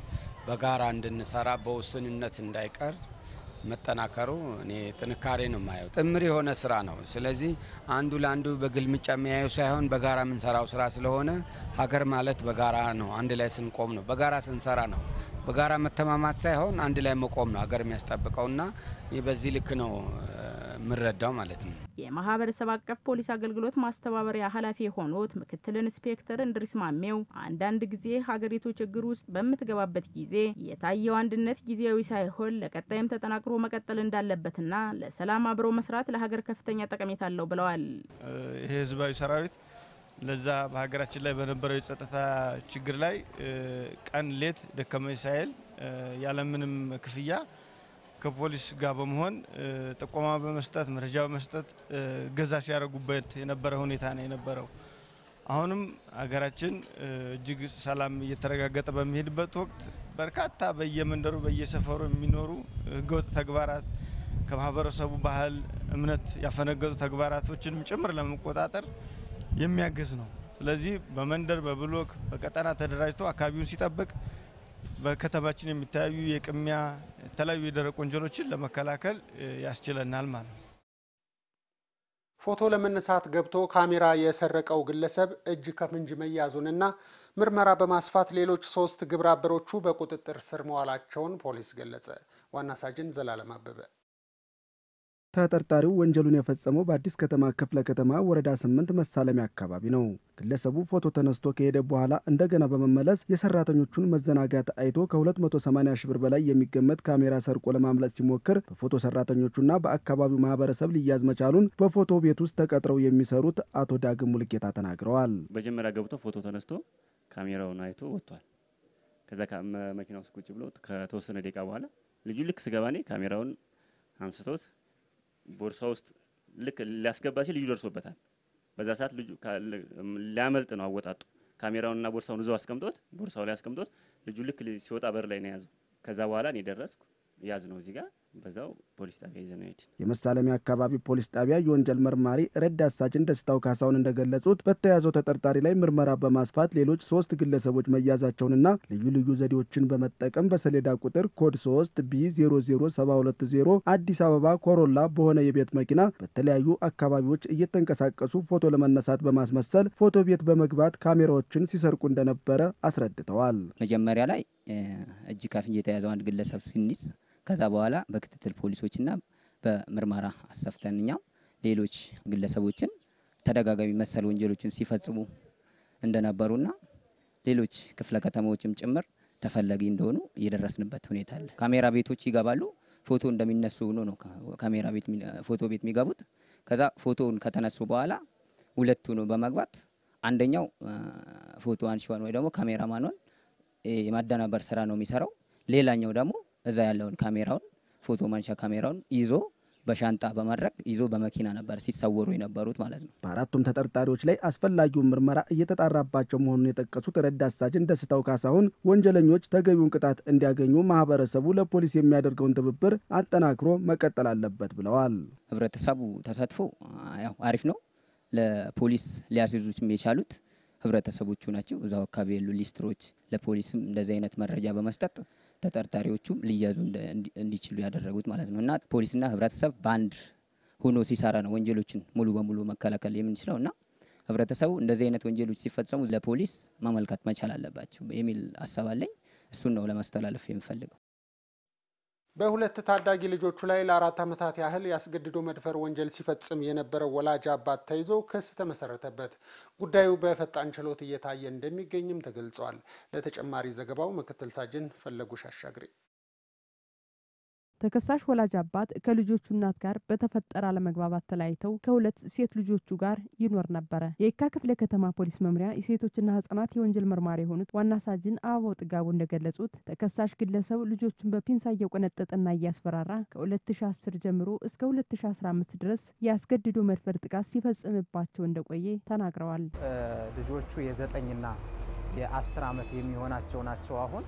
በጋራ እንድንሰራ በውስንነት እንዳይቀር መጠናከሩ እኔ ጥንካሬ ነው የማየው። ጥምር የሆነ ስራ ነው። ስለዚህ አንዱ ለአንዱ በግልምጫ የሚያየው ሳይሆን በጋራ የምንሰራው ስራ ስለሆነ ሀገር ማለት በጋራ ነው። አንድ ላይ ስንቆም ነው። በጋራ ስንሰራ ነው። በጋራ መተማማት ሳይሆን አንድ ላይ መቆም ነው ሀገር የሚያስጠብቀውና በዚህ ልክ ነው የምንረዳው ማለት ነው። የማህበረሰብ አቀፍ ፖሊስ አገልግሎት ማስተባበሪያ ኃላፊ የሆኑት ምክትል ኢንስፔክተር እንድሪስ ማሜው አንዳንድ ጊዜ ሀገሪቱ ችግር ውስጥ በምትገባበት ጊዜ የታየው አንድነት ጊዜያዊ ሳይሆን ለቀጣይም ተጠናክሮ መቀጠል እንዳለበትና ለሰላም አብሮ መስራት ለሀገር ከፍተኛ ጠቀሜታ አለው ብለዋል። ይሄ ህዝባዊ ሰራዊት ለዛ በሀገራችን ላይ በነበረው የጸጥታ ችግር ላይ ቀን ሌት ደከመኝ ሳይል ያለምንም ክፍያ ከፖሊስ ጋር በመሆን ጥቆማ በመስጠት መረጃ በመስጠት ገዛ ሲያደርጉበት የነበረ ሁኔታ ነው የነበረው። አሁንም ሀገራችን እጅግ ሰላም እየተረጋገጠ በሚሄድበት ወቅት በርካታ በየመንደሩ በየሰፈሩ የሚኖሩ ህገወጥ ተግባራት ከማህበረሰቡ ባህል፣ እምነት ያፈነገጡ ተግባራቶችንም ጭምር ለመቆጣጠር የሚያግዝ ነው። ስለዚህ በመንደር በብሎክ በቀጠና ተደራጅቶ አካባቢውን ሲጠብቅ በከተማችን የሚታዩ የቅሚያ የተለያዩ የደረቅ ወንጀሎችን ለመከላከል ያስችለናል ማለት ነው። ፎቶ ለመነሳት ገብቶ ካሜራ የሰረቀው ግለሰብ እጅ ከፍንጅ መያዙንና ምርመራ በማስፋት ሌሎች ሶስት ግብረ አበሮቹ በቁጥጥር ስር መዋላቸውን ፖሊስ ገለጸ። ዋና ሳጅን ዘላለም አበበ ተጠርጣሪው ወንጀሉን የፈጸመው በአዲስ ከተማ ክፍለ ከተማ ወረዳ ስምንት መሳለሚያ አካባቢ ነው። ግለሰቡ ፎቶ ተነስቶ ከሄደ በኋላ እንደገና በመመለስ የሰራተኞቹን መዘናጋት አይቶ ከ280 ሺህ ብር በላይ የሚገመት ካሜራ ሰርቆ ለማምለጥ ሲሞክር በፎቶ ሰራተኞቹና በአካባቢው ማህበረሰብ ሊያዝ መቻሉን በፎቶ ቤት ውስጥ ተቀጥረው የሚሰሩት አቶ ዳግም ሙልጌታ ተናግረዋል። መጀመሪያ ገብቶ ፎቶ ተነስቶ ካሜራውን አይቶ ወጥቷል። ከዛ መኪና ውስጥ ቁጭ ብሎ ከተወሰነ ደቂቃ በኋላ ልጁ ልክ ስገባ እኔ ካሜራውን አንስቶት ቦርሳ ውስጥ ልክ ሊያስገባ ሲል ልጁ ደርሶበታል። በዛ ሰዓት ልጁ ሊያመልጥ ነው አወጣጡ። ካሜራውንና ቦርሳውን እዛው አስቀምጦት ቦርሳው ላይ አስቀምጦት ልጁ ልክ ሲወጣ በር ላይ ነው የያዘው። ከዛ በኋላ እኔ ደረስኩ። ያዝ ነው እዚህ ጋር በዛው ፖሊስ ጣቢያ ይዘን ሄድን። የመሳለሚያ አካባቢ ፖሊስ ጣቢያ የወንጀል መርማሪ ረዳት ሳጅን ደስታው ካሳውን እንደገለጹት በተያዘው ተጠርጣሪ ላይ ምርመራ በማስፋት ሌሎች ሶስት ግለሰቦች መያዛቸውንና ልዩ ልዩ ዘዴዎችን በመጠቀም በሰሌዳ ቁጥር ኮድ 3 ቢ 00720 አዲስ አበባ ኮሮላ በሆነ የቤት መኪና በተለያዩ አካባቢዎች እየተንቀሳቀሱ ፎቶ ለመነሳት በማስመሰል ፎቶ ቤት በመግባት ካሜራዎችን ሲሰርቁ እንደነበረ አስረድተዋል። መጀመሪያ ላይ እጅ ከፍንጅ የተያዘው አንድ ግለሰብ ሲኒዝ ከዛ በኋላ በክትትል ፖሊሶችና በምርመራ አሰፍተን እኛም ሌሎች ግለሰቦችን ተደጋጋሚ መሰል ወንጀሎችን ሲፈጽሙ እንደነበሩና ሌሎች ክፍለ ከተማዎችም ጭምር ተፈላጊ እንደሆኑ የደረስንበት ሁኔታ አለ። ካሜራ ቤቶች ይገባሉ። ፎቶ እንደሚነሱ ሆኖ ነው ካሜራ ቤት ፎቶ ቤት የሚገቡት። ከዛ ፎቶውን ከተነሱ በኋላ ሁለቱ ነው በመግባት አንደኛው ፎቶ አንሺዋን ወይ ደግሞ ካሜራማኗን የማደናበር ስራ ነው የሚሰራው። ሌላኛው ደግሞ እዛ ያለውን ካሜራውን ፎቶ ማንሻ ካሜራውን ይዞ በሻንጣ በማድረግ ይዞ በመኪና ነበር ሲሰወሩ የነበሩት ማለት ነው። በአራቱም ተጠርጣሪዎች ላይ አስፈላጊውን ምርመራ እየተጣራባቸው መሆኑን የጠቀሱት ረዳት ሳጅን ደስታው ካሳሁን ወንጀለኞች ተገቢውን ቅጣት እንዲያገኙ ማህበረሰቡ ለፖሊስ የሚያደርገውን ትብብር አጠናክሮ መቀጠል አለበት ብለዋል። ህብረተሰቡ ተሳትፎ ያው አሪፍ ነው። ለፖሊስ ሊያስይዙት የቻሉት ህብረተሰቦቹ ናቸው። እዛው አካባቢ ያሉ ሊስትሮች ለፖሊስም እንደዚህ አይነት መረጃ በመስጠት ተጠርጣሪዎቹም ሊያዙ እንዲችሉ ያደረጉት ማለት ነው እና ፖሊስና ህብረተሰብ በአንድ ሆኖ ሲሰራ ነው ወንጀሎችን ሙሉ በሙሉ መከላከል የምንችለው እና ህብረተሰቡ እንደዚህ አይነት ወንጀሎች ሲፈጸሙ ለፖሊስ ማመልከት መቻል አለባቸው የሚል ሀሳብ አለኝ። እሱን ነው ለማስተላለፍ የምፈልገው። በሁለት ታዳጊ ልጆቹ ላይ ለአራት ዓመታት ያህል ያስገድዶ መድፈር ወንጀል ሲፈጽም የነበረው ወላጅ አባት ተይዞ ክስ ተመሰረተበት። ጉዳዩ በፈጣን ችሎት እየታየ እንደሚገኝም ተገልጿል። ለተጨማሪ ዘገባው ምክትል ሳጅን ፈለጉሽ አሻግሬ ተከሳሽ ወላጅ አባት ከልጆቹ እናት ጋር በተፈጠረ አለመግባባት ተለያይተው ከሁለት ሴት ልጆቹ ጋር ይኖር ነበረ። የየካ ክፍለ ከተማ ፖሊስ መምሪያ የሴቶችና ህጻናት የወንጀል መርማሪ የሆኑት ዋና ሳጅን አበባው ጥጋቡ እንደገለጹት ተከሳሽ ግለሰብ ልጆቹን በፒንሳ እየቆነጠጠና እያስፈራራ ከ2010 ጀምሮ እስከ 2015 ድረስ የአስገድዶ መድፈር ጥቃት ሲፈጽምባቸው እንደቆየ ተናግረዋል። ልጆቹ የዘጠኝና የአስር ዓመት የሚሆናቸው ናቸው አሁን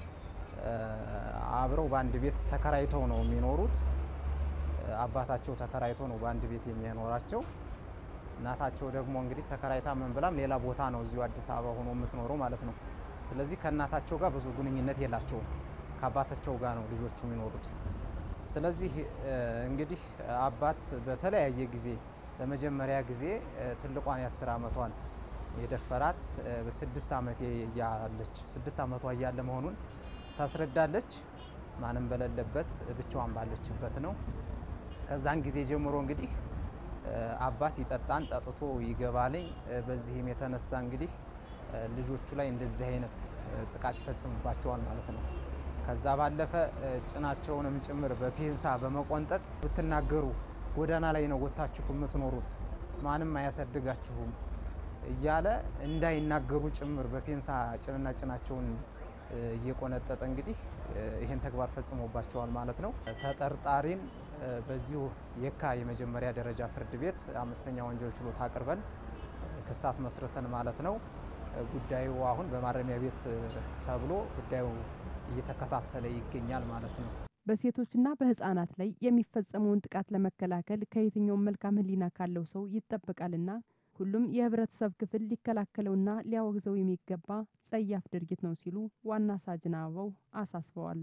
አብረው በአንድ ቤት ተከራይተው ነው የሚኖሩት። አባታቸው ተከራይቶ ነው በአንድ ቤት የሚያኖራቸው። እናታቸው ደግሞ እንግዲህ ተከራይታ ምን ብላም ሌላ ቦታ ነው እዚሁ አዲስ አበባ ሆኖ የምትኖረው ማለት ነው። ስለዚህ ከእናታቸው ጋር ብዙ ግንኙነት የላቸውም። ከአባታቸው ጋር ነው ልጆቹ የሚኖሩት። ስለዚህ እንግዲህ አባት በተለያየ ጊዜ ለመጀመሪያ ጊዜ ትልቋን የአስር ዓመቷን የደፈራት በስድስት ዓመት እያለች ስድስት ዓመቷ እያለ መሆኑን ታስረዳለች። ማንም በሌለበት ብቻዋን ባለችበት ነው። ከዛን ጊዜ ጀምሮ እንግዲህ አባት ይጠጣን ጠጥቶ ይገባልኝ። በዚህም የተነሳ እንግዲህ ልጆቹ ላይ እንደዚህ አይነት ጥቃት ይፈጽምባቸዋል ማለት ነው። ከዛ ባለፈ ጭናቸውንም ጭምር በፔንሳ በመቆንጠጥ ብትናገሩ ጎዳና ላይ ነው ወጥታችሁ የምትኖሩት፣ ማንም አያሳድጋችሁም እያለ እንዳይናገሩ ጭምር በፔንሳ ጭንና ጭናቸውን እየቆነጠጠ እንግዲህ ይህን ተግባር ፈጽሞባቸዋል ማለት ነው። ተጠርጣሪን በዚሁ የካ የመጀመሪያ ደረጃ ፍርድ ቤት አምስተኛ ወንጀል ችሎት አቅርበን ክስ አስመስርተን ማለት ነው። ጉዳዩ አሁን በማረሚያ ቤት ተብሎ ጉዳዩ እየተከታተለ ይገኛል ማለት ነው። በሴቶችና በህጻናት ላይ የሚፈጸመውን ጥቃት ለመከላከል ከየትኛውም መልካም ሕሊና ካለው ሰው ይጠበቃልና ሁሉም የህብረተሰብ ክፍል ሊከላከለውና ሊያወግዘው የሚገባ ጸያፍ ድርጊት ነው ሲሉ ዋና ሳጅን አበባው አሳስበዋል።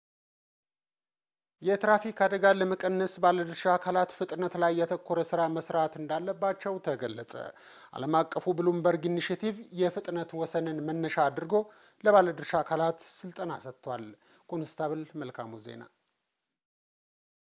የትራፊክ አደጋን ለመቀነስ ባለድርሻ አካላት ፍጥነት ላይ ያተኮረ ስራ መስራት እንዳለባቸው ተገለጸ። ዓለም አቀፉ ብሉምበርግ ኢኒሽቲቭ የፍጥነት ወሰንን መነሻ አድርጎ ለባለድርሻ አካላት ስልጠና ሰጥቷል። ኮንስታብል መልካሙ ዜና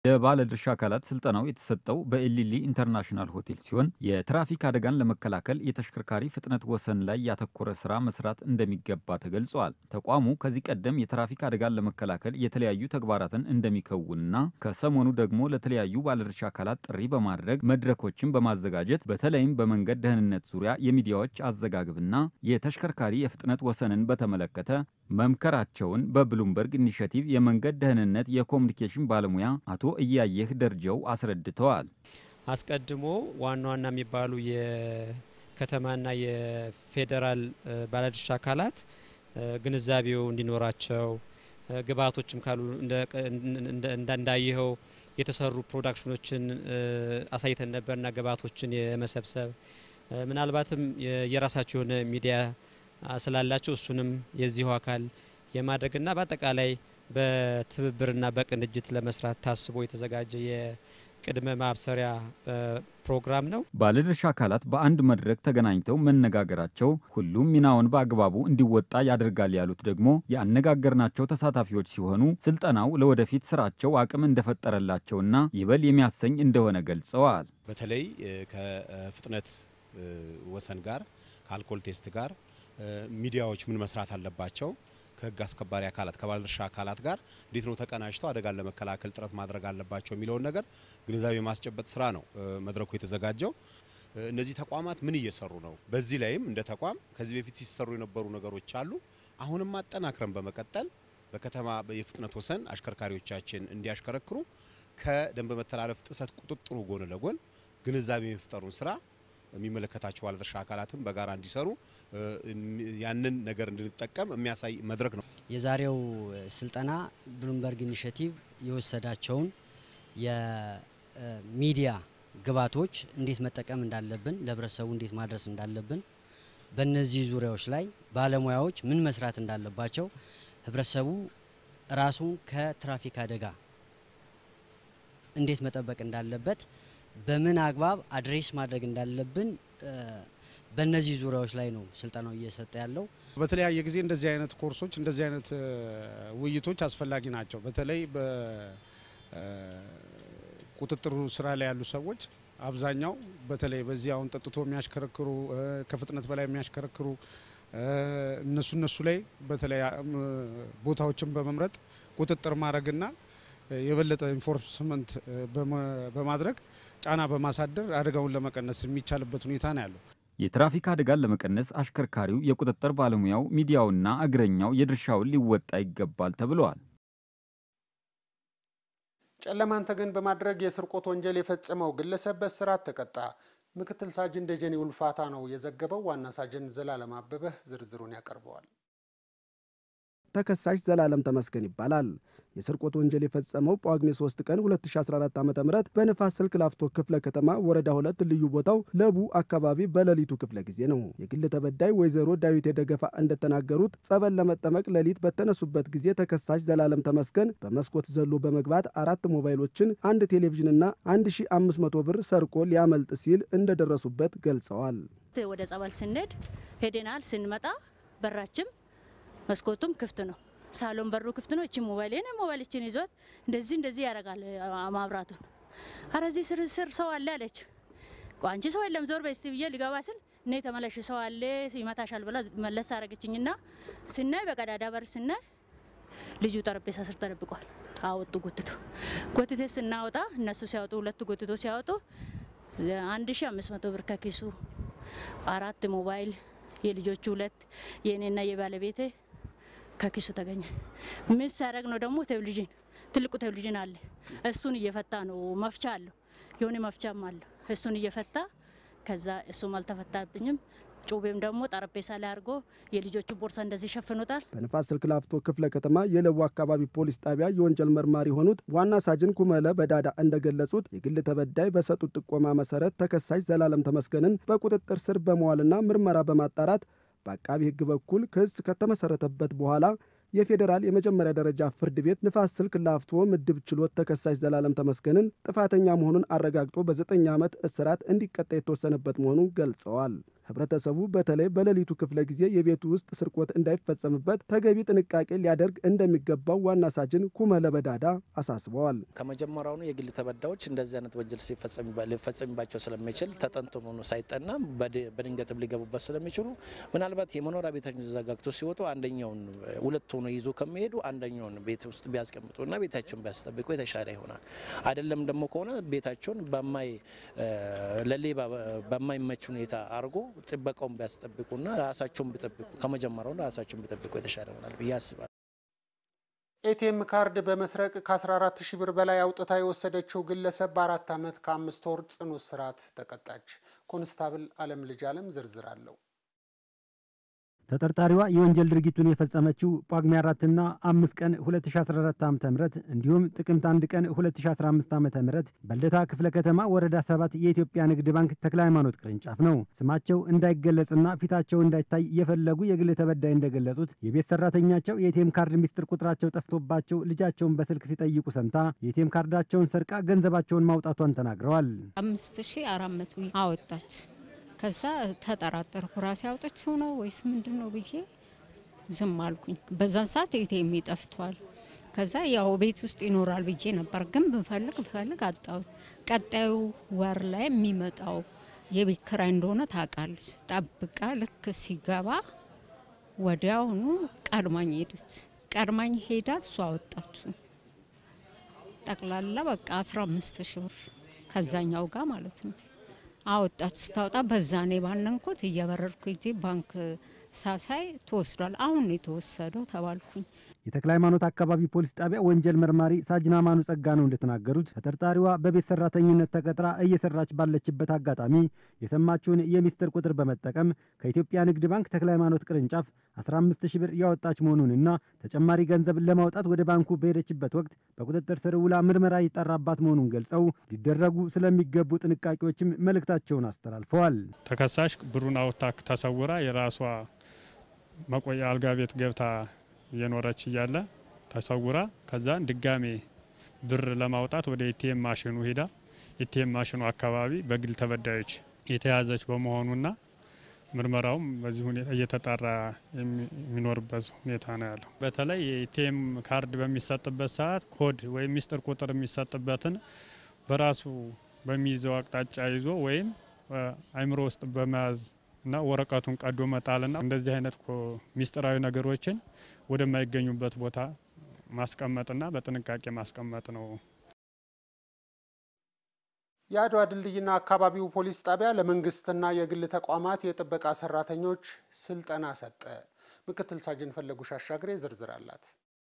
ለባለድርሻ አካላት ስልጠናው የተሰጠው በኤሊሊ ኢንተርናሽናል ሆቴል ሲሆን የትራፊክ አደጋን ለመከላከል የተሽከርካሪ ፍጥነት ወሰን ላይ ያተኮረ ስራ መስራት እንደሚገባ ተገልጿል። ተቋሙ ከዚህ ቀደም የትራፊክ አደጋን ለመከላከል የተለያዩ ተግባራትን እንደሚከውንና ከሰሞኑ ደግሞ ለተለያዩ ባለድርሻ አካላት ጥሪ በማድረግ መድረኮችን በማዘጋጀት በተለይም በመንገድ ደህንነት ዙሪያ የሚዲያዎች አዘጋግብና የተሽከርካሪ የፍጥነት ወሰንን በተመለከተ መምከራቸውን በብሉምበርግ ኢኒሽቲቭ የመንገድ ደህንነት የኮሚኒኬሽን ባለሙያ አቶ እያየህ ደረጃው አስረድተዋል። አስቀድሞ ዋና ዋና የሚባሉ የከተማና የፌዴራል ባለድርሻ አካላት ግንዛቤው እንዲኖራቸው ግብአቶችም ካሉ እንዳየኸው የተሰሩ ፕሮዳክሽኖችን አሳይተን ነበርና ግብአቶችን የመሰብሰብ ምናልባትም የራሳቸው የሆነ ሚዲያ ስላላቸው እሱንም የዚሁ አካል የማድረግና በአጠቃላይ በትብብርና በቅንጅት ለመስራት ታስቦ የተዘጋጀ የቅድመ ማብሰሪያ ፕሮግራም ነው። ባለድርሻ አካላት በአንድ መድረክ ተገናኝተው መነጋገራቸው ሁሉም ሚናውን በአግባቡ እንዲወጣ ያደርጋል ያሉት ደግሞ ያነጋገርናቸው ተሳታፊዎች ሲሆኑ ስልጠናው ለወደፊት ስራቸው አቅም እንደፈጠረላቸውና ይበል የሚያሰኝ እንደሆነ ገልጸዋል። በተለይ ከፍጥነት ወሰን ጋር ከአልኮል ቴስት ጋር ሚዲያዎች ምን መስራት አለባቸው ከህግ አስከባሪ አካላት ከባለድርሻ አካላት ጋር እንዴት ነው ተቀናጅተው አደጋን ለመከላከል ጥረት ማድረግ አለባቸው የሚለውን ነገር ግንዛቤ ማስጨበጥ ስራ ነው መድረኩ የተዘጋጀው። እነዚህ ተቋማት ምን እየሰሩ ነው? በዚህ ላይም እንደ ተቋም ከዚህ በፊት ሲሰሩ የነበሩ ነገሮች አሉ። አሁንም አጠናክረን በመቀጠል በከተማ የፍጥነት ወሰን አሽከርካሪዎቻችን እንዲያሽከረክሩ ከደንብ መተላለፍ ጥሰት ቁጥጥሩ ጎን ለጎን ግንዛቤ የመፍጠሩን ስራ የሚመለከታቸው ባለድርሻ አካላትም በጋራ እንዲሰሩ ያንን ነገር እንድንጠቀም የሚያሳይ መድረክ ነው። የዛሬው ስልጠና ብሉምበርግ ኢኒሽቲቭ የወሰዳቸውን የሚዲያ ግብዓቶች እንዴት መጠቀም እንዳለብን፣ ለህብረተሰቡ እንዴት ማድረስ እንዳለብን፣ በእነዚህ ዙሪያዎች ላይ ባለሙያዎች ምን መስራት እንዳለባቸው፣ ህብረተሰቡ ራሱን ከትራፊክ አደጋ እንዴት መጠበቅ እንዳለበት በምን አግባብ አድሬስ ማድረግ እንዳለብን በእነዚህ ዙሪያዎች ላይ ነው ስልጠናው እየሰጠ ያለው። በተለያየ ጊዜ እንደዚህ አይነት ኮርሶች እንደዚህ አይነት ውይይቶች አስፈላጊ ናቸው። በተለይ በቁጥጥሩ ስራ ላይ ያሉ ሰዎች አብዛኛው በተለይ በዚህ አሁን ጠጥቶ የሚያሽከረክሩ ከፍጥነት በላይ የሚያሽከረክሩ እነሱ እነሱ ላይ በተለይ ቦታዎችን በመምረጥ ቁጥጥር ማድረግና የበለጠ ኢንፎርስመንት በማድረግ ጫና በማሳደር አደጋውን ለመቀነስ የሚቻልበት ሁኔታ ነው ያለው። የትራፊክ አደጋን ለመቀነስ አሽከርካሪው፣ የቁጥጥር ባለሙያው፣ ሚዲያውና እግረኛው የድርሻውን ሊወጣ ይገባል ተብለዋል። ጨለማን ተገን በማድረግ የስርቆት ወንጀል የፈጸመው ግለሰብ በእስራት ተቀጣ። ምክትል ሳጅን ደጀኔ ውልፋታ ነው የዘገበው። ዋና ሳጅን ዘላለም አበበ ዝርዝሩን ያቀርበዋል። ተከሳሽ ዘላለም ተመስገን ይባላል። የስርቆት ወንጀል የፈጸመው ጳጉሜ 3 ቀን 2014 ዓ ም በንፋስ ስልክ ላፍቶ ክፍለ ከተማ ወረዳ ሁለት ልዩ ቦታው ለቡ አካባቢ በሌሊቱ ክፍለ ጊዜ ነው። የግል ተበዳይ ወይዘሮ ዳዊት የደገፋ እንደተናገሩት ጸበል ለመጠመቅ ሌሊት በተነሱበት ጊዜ ተከሳሽ ዘላለም ተመስገን በመስኮት ዘሎ በመግባት አራት ሞባይሎችን፣ አንድ ቴሌቪዥንና 1500 ብር ሰርቆ ሊያመልጥ ሲል እንደደረሱበት ገልጸዋል። ወደ ጸበል ስንሄድ ሄደናል። ስንመጣ በራችም መስኮቱም ክፍት ነው። ሳሎን በሩ ክፍት ነው። እቺ ሞባይል የኔ ሞባይል እችን ይዟት እንደዚህ እንደዚህ ያደርጋል ማብራቱን። አረ እዚህ ስር ስር ሰው አለ አለች። አንቺ ሰው የለም ዞር በስቲ ብዬ ሊገባ ስል እኔ ተመለሽ ሰው አለ ይመታሻል ብላ መለስ አረገችኝና ስናይ በቀዳዳ በር ስናይ ልጁ ጠረጴዛ ስር ተደብቋል። አወጡ ጎትቶ ጎትቴ ስናወጣ እነሱ ሲያወጡ ሁለቱ ጎትቶ ሲያወጡ አንድ ሺ አምስት መቶ ብር ከኪሱ አራት ሞባይል የልጆቹ ሁለት የእኔና የባለቤቴ ከኪሱ ተገኘ። ምን ሲያደርግ ነው ደግሞ ቴሌቪዥን ትልቁ ቴሌቪዥን አለ። እሱን እየፈታ ነው። መፍቻ አለው የሆነ መፍቻም አለው። እሱን እየፈታ ከዛ እሱም አልተፈታብኝም። ጩቤም ደግሞ ጠረጴዛ ላይ አድርጎ የልጆቹ ቦርሳ እንደዚህ ሸፍኖታል። በንፋስ ስልክ ላፍቶ ክፍለ ከተማ የለቡ አካባቢ ፖሊስ ጣቢያ የወንጀል መርማሪ የሆኑት ዋና ሳጅን ኩመለ በዳዳ እንደገለጹት የግል ተበዳይ በሰጡት ጥቆማ መሰረት ተከሳሽ ዘላለም ተመስገንን በቁጥጥር ስር በመዋልና ምርመራ በማጣራት በአቃቢ ሕግ በኩል ክስ ከተመሰረተበት በኋላ የፌዴራል የመጀመሪያ ደረጃ ፍርድ ቤት ንፋስ ስልክ ላፍቶ ምድብ ችሎት ተከሳሽ ዘላለም ተመስገንን ጥፋተኛ መሆኑን አረጋግጦ በዘጠኝ ዓመት እስራት እንዲቀጣ የተወሰነበት መሆኑን ገልጸዋል። ህብረተሰቡ በተለይ በሌሊቱ ክፍለ ጊዜ የቤቱ ውስጥ ስርቆት እንዳይፈጸምበት ተገቢ ጥንቃቄ ሊያደርግ እንደሚገባው ዋና ሳጅን ኩመለ በዳዳ አሳስበዋል። ከመጀመሪያውኑ የግል ተበዳዮች እንደዚህ አይነት ወንጀል ሊፈጸምባቸው ስለሚችል ተጠንቶ ሳይጠና በድንገትም ሊገቡበት ስለሚችሉ ምናልባት የመኖሪያ ቤታቸውን ተዘጋግቶ ሲወጡ አንደኛውን ሁለት ሆኖ ይዞ ከሚሄዱ አንደኛውን ቤት ውስጥ ቢያስቀምጡና ቤታቸውን ቢያስጠብቁ የተሻለ ይሆናል። አይደለም ደግሞ ከሆነ ቤታቸውን በማይ ለሌባ በማይመች ሁኔታ አድርጎ ጥበቃውን ቢያስጠብቁና ራሳቸውን ቢጠብቁ ከመጀመሪያው ራሳቸውን ቢጠብቁ የተሻለ ይሆናል ብዬ አስባለሁ። ኤቲኤም ካርድ በመስረቅ ከ14 ሺህ ብር በላይ አውጥታ የወሰደችው ግለሰብ በአራት ዓመት ከአምስት ወር ጽኑ እስራት ተቀጣች። ኮንስታብል አለም ልጅ አለም ዝርዝር አለው። ተጠርጣሪዋ የወንጀል ድርጊቱን የፈጸመችው ጳጉሜ አራትና አምስት ቀን 2014 ዓ ም እንዲሁም ጥቅምት አንድ ቀን 2015 ዓ ም በልደታ ክፍለ ከተማ ወረዳ ሰባት የኢትዮጵያ ንግድ ባንክ ተክለ ሃይማኖት ቅርንጫፍ ነው። ስማቸው እንዳይገለጽና ፊታቸው እንዳይታይ የፈለጉ የግል ተበዳይ እንደገለጹት የቤት ሰራተኛቸው የኤቲኤም ካርድ ሚስጥር ቁጥራቸው ጠፍቶባቸው ልጃቸውን በስልክ ሲጠይቁ ሰምታ የኤቲኤም ካርዳቸውን ሰርቃ ገንዘባቸውን ማውጣቷን ተናግረዋል። አምስት ሺ አራት መቶ አወጣች። ከዛ ተጠራጠርኩ። ራሴ አውጥቼው ነው ወይስ ምንድን ነው ብዬ ዝም አልኩኝ። በዛን ሰዓት ኤቲኤም ጠፍቷል። ከዛ ያው ቤት ውስጥ ይኖራል ብዬ ነበር፣ ግን ብፈልግ ብፈልግ አጣሁት። ቀጣዩ ወር ላይ የሚመጣው የቤት ኪራይ እንደሆነ ታውቃለች። ጠብቃ ልክ ሲገባ ወዲያውኑ ቀድማኝ ሄደች። ቀድማኝ ሄዳ እሷ አወጣችሁ ጠቅላላ በቃ አስራ አምስት ሺ ብር ከዛኛው ጋር ማለት ነው አወጣች። ስታወጣ በዛ ነው ባነንኩት። እየበረርኩ ጊዜ ባንክ ሳሳይ ተወስዷል። አሁን ነው የተወሰደው ተባልኩኝ። የተክለ ሃይማኖት አካባቢ ፖሊስ ጣቢያ ወንጀል መርማሪ ሳጅን አማኑ ጸጋ ነው እንደተናገሩት ተጠርጣሪዋ በቤት ሰራተኝነት ተቀጥራ እየሰራች ባለችበት አጋጣሚ የሰማችውን የሚስጥር ቁጥር በመጠቀም ከኢትዮጵያ ንግድ ባንክ ተክለ ሃይማኖት ቅርንጫፍ 15 ሺህ ብር ያወጣች መሆኑንና ተጨማሪ ገንዘብ ለማውጣት ወደ ባንኩ በሄደችበት ወቅት በቁጥጥር ስር ውላ ምርመራ ይጠራባት መሆኑን ገልጸው ሊደረጉ ስለሚገቡ ጥንቃቄዎችም መልእክታቸውን አስተላልፈዋል። ተከሳሽ ብሩን አውጥታ ተሰውራ የራሷ መቆያ አልጋ ቤት ገብታ እየኖረች እያለ ተሰውራ ከዛን ድጋሜ ብር ለማውጣት ወደ ኤቲኤም ማሽኑ ሄዳ ኤቲኤም ማሽኑ አካባቢ በግል ተበዳዮች የተያዘች በመሆኑና ምርመራውም በዚህ ሁኔታ እየተጣራ የሚኖርበት ሁኔታ ነው ያለው። በተለይ የኤቲኤም ካርድ በሚሰጥበት ሰዓት ኮድ ወይም ሚስጥር ቁጥር የሚሰጥበትን በራሱ በሚይዘው አቅጣጫ ይዞ ወይም አይምሮ ውስጥ በመያዝ እና ወረቀቱን ቀዶ መጣልና እንደዚህ አይነት ሚስጥራዊ ነገሮችን ወደማይገኙበት ቦታ ማስቀመጥና በጥንቃቄ ማስቀመጥ ነው። የአድዋ ድልድይና አካባቢው ፖሊስ ጣቢያ ለመንግስትና የግል ተቋማት የጥበቃ ሰራተኞች ስልጠና ሰጠ። ምክትል ሳጅን ፈለጉሽ አሻግሬ ዝርዝር አላት።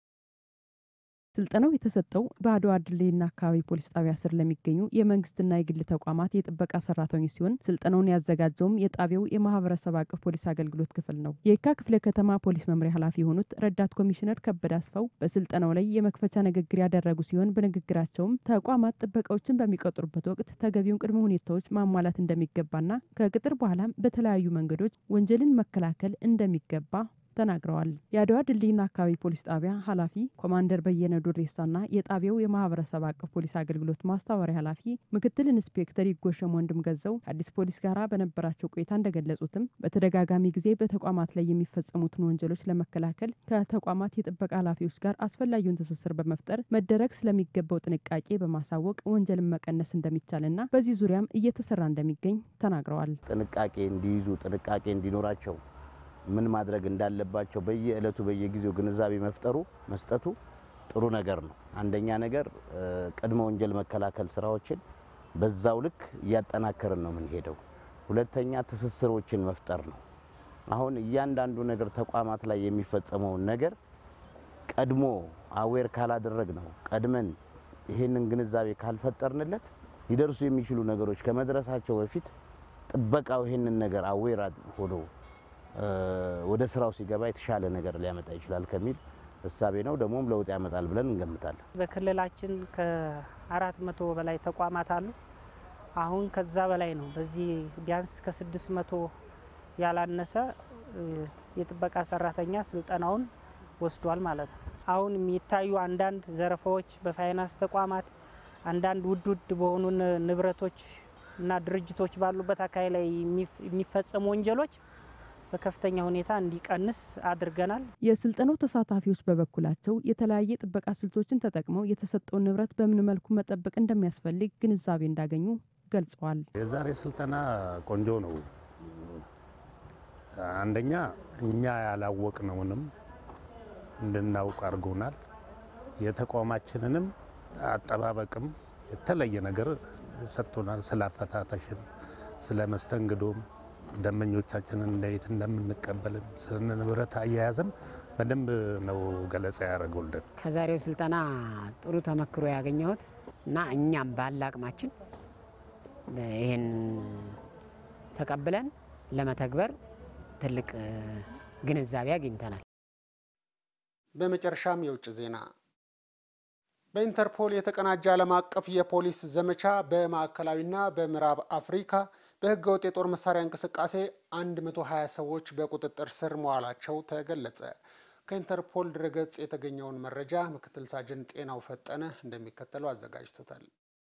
ስልጠናው የተሰጠው በአድዋ ድልድይና አካባቢ ፖሊስ ጣቢያ ስር ለሚገኙ የመንግስትና የግል ተቋማት የጥበቃ ሰራተኞች ሲሆን ስልጠናውን ያዘጋጀውም የጣቢያው የማህበረሰብ አቀፍ ፖሊስ አገልግሎት ክፍል ነው። የየካ ክፍለ ከተማ ፖሊስ መምሪያ ኃላፊ የሆኑት ረዳት ኮሚሽነር ከበደ አስፋው በስልጠናው ላይ የመክፈቻ ንግግር ያደረጉ ሲሆን በንግግራቸውም ተቋማት ጥበቃዎችን በሚቀጥሩበት ወቅት ተገቢውን ቅድመ ሁኔታዎች ማሟላት እንደሚገባና ከቅጥር በኋላም በተለያዩ መንገዶች ወንጀልን መከላከል እንደሚገባ ተናግረዋል። የአድዋ ድልድይና አካባቢ ፖሊስ ጣቢያ ኃላፊ ኮማንደር በየነ ዱሬሳና የጣቢያው የማህበረሰብ አቀፍ ፖሊስ አገልግሎት ማስተባበሪያ ኃላፊ ምክትል ኢንስፔክተር ይጎሸም ወንድም ገዘው ከአዲስ ፖሊስ ጋር በነበራቸው ቆይታ እንደገለጹትም በተደጋጋሚ ጊዜ በተቋማት ላይ የሚፈጸሙትን ወንጀሎች ለመከላከል ከተቋማት የጥበቃ ኃላፊዎች ጋር አስፈላጊውን ትስስር በመፍጠር መደረግ ስለሚገባው ጥንቃቄ በማሳወቅ ወንጀልን መቀነስ እንደሚቻልና በዚህ ዙሪያም እየተሰራ እንደሚገኝ ተናግረዋል። ጥንቃቄ እንዲይዙ ጥንቃቄ እንዲኖራቸው ምን ማድረግ እንዳለባቸው በየዕለቱ በየጊዜው ግንዛቤ መፍጠሩ መስጠቱ ጥሩ ነገር ነው። አንደኛ ነገር ቅድመ ወንጀል መከላከል ስራዎችን በዛው ልክ እያጠናከርን ነው የምንሄደው። ሁለተኛ ትስስሮችን መፍጠር ነው። አሁን እያንዳንዱ ነገር ተቋማት ላይ የሚፈጸመውን ነገር ቀድሞ አዌር ካላደረግ ነው ቀድመን ይህንን ግንዛቤ ካልፈጠርንለት ሊደርሱ የሚችሉ ነገሮች ከመድረሳቸው በፊት ጥበቃው ይህንን ነገር አዌር ሆኖ ወደ ስራው ሲገባ የተሻለ ነገር ሊያመጣ ይችላል ከሚል እሳቤ ነው። ደግሞም ለውጥ ያመጣል ብለን እንገምታለን። በክልላችን ከአራት መቶ በላይ ተቋማት አሉ። አሁን ከዛ በላይ ነው። በዚህ ቢያንስ ከስድስት መቶ ያላነሰ የጥበቃ ሰራተኛ ስልጠናውን ወስዷል ማለት ነው። አሁን የሚታዩ አንዳንድ ዘረፋዎች በፋይናንስ ተቋማት አንዳንድ ውድ ውድ በሆኑ ንብረቶች እና ድርጅቶች ባሉበት አካባቢ ላይ የሚፈጸሙ ወንጀሎች በከፍተኛ ሁኔታ እንዲቀንስ አድርገናል። የስልጠናው ተሳታፊዎች በበኩላቸው የተለያየ ጥበቃ ስልቶችን ተጠቅመው የተሰጠውን ንብረት በምን መልኩ መጠበቅ እንደሚያስፈልግ ግንዛቤ እንዳገኙ ገልጸዋል። የዛሬ ስልጠና ቆንጆ ነው። አንደኛ እኛ ያላወቅነውንም እንድናውቅ አድርጎናል። የተቋማችንንም አጠባበቅም የተለየ ነገር ሰጥቶናል። ስለ አፈታተሽም፣ ስለ መስተንግዶም ደንበኞቻችንን እንዴት እንደምንቀበልም ስለ ንብረት አያያዝም በደንብ ነው ገለጻ ያደረጉልን። ከዛሬው ስልጠና ጥሩ ተመክሮ ያገኘሁት እና እኛም ባለ አቅማችን ይህን ተቀብለን ለመተግበር ትልቅ ግንዛቤ አግኝተናል። በመጨረሻም የውጭ ዜና በኢንተርፖል የተቀናጀ ዓለም አቀፍ የፖሊስ ዘመቻ በማዕከላዊና በምዕራብ አፍሪካ በህገወጥ የጦር መሳሪያ እንቅስቃሴ 120 ሰዎች በቁጥጥር ስር መዋላቸው ተገለጸ። ከኢንተርፖል ድረገጽ የተገኘውን መረጃ ምክትል ሳጅን ጤናው ፈጠነ እንደሚከተለው አዘጋጅቶታል።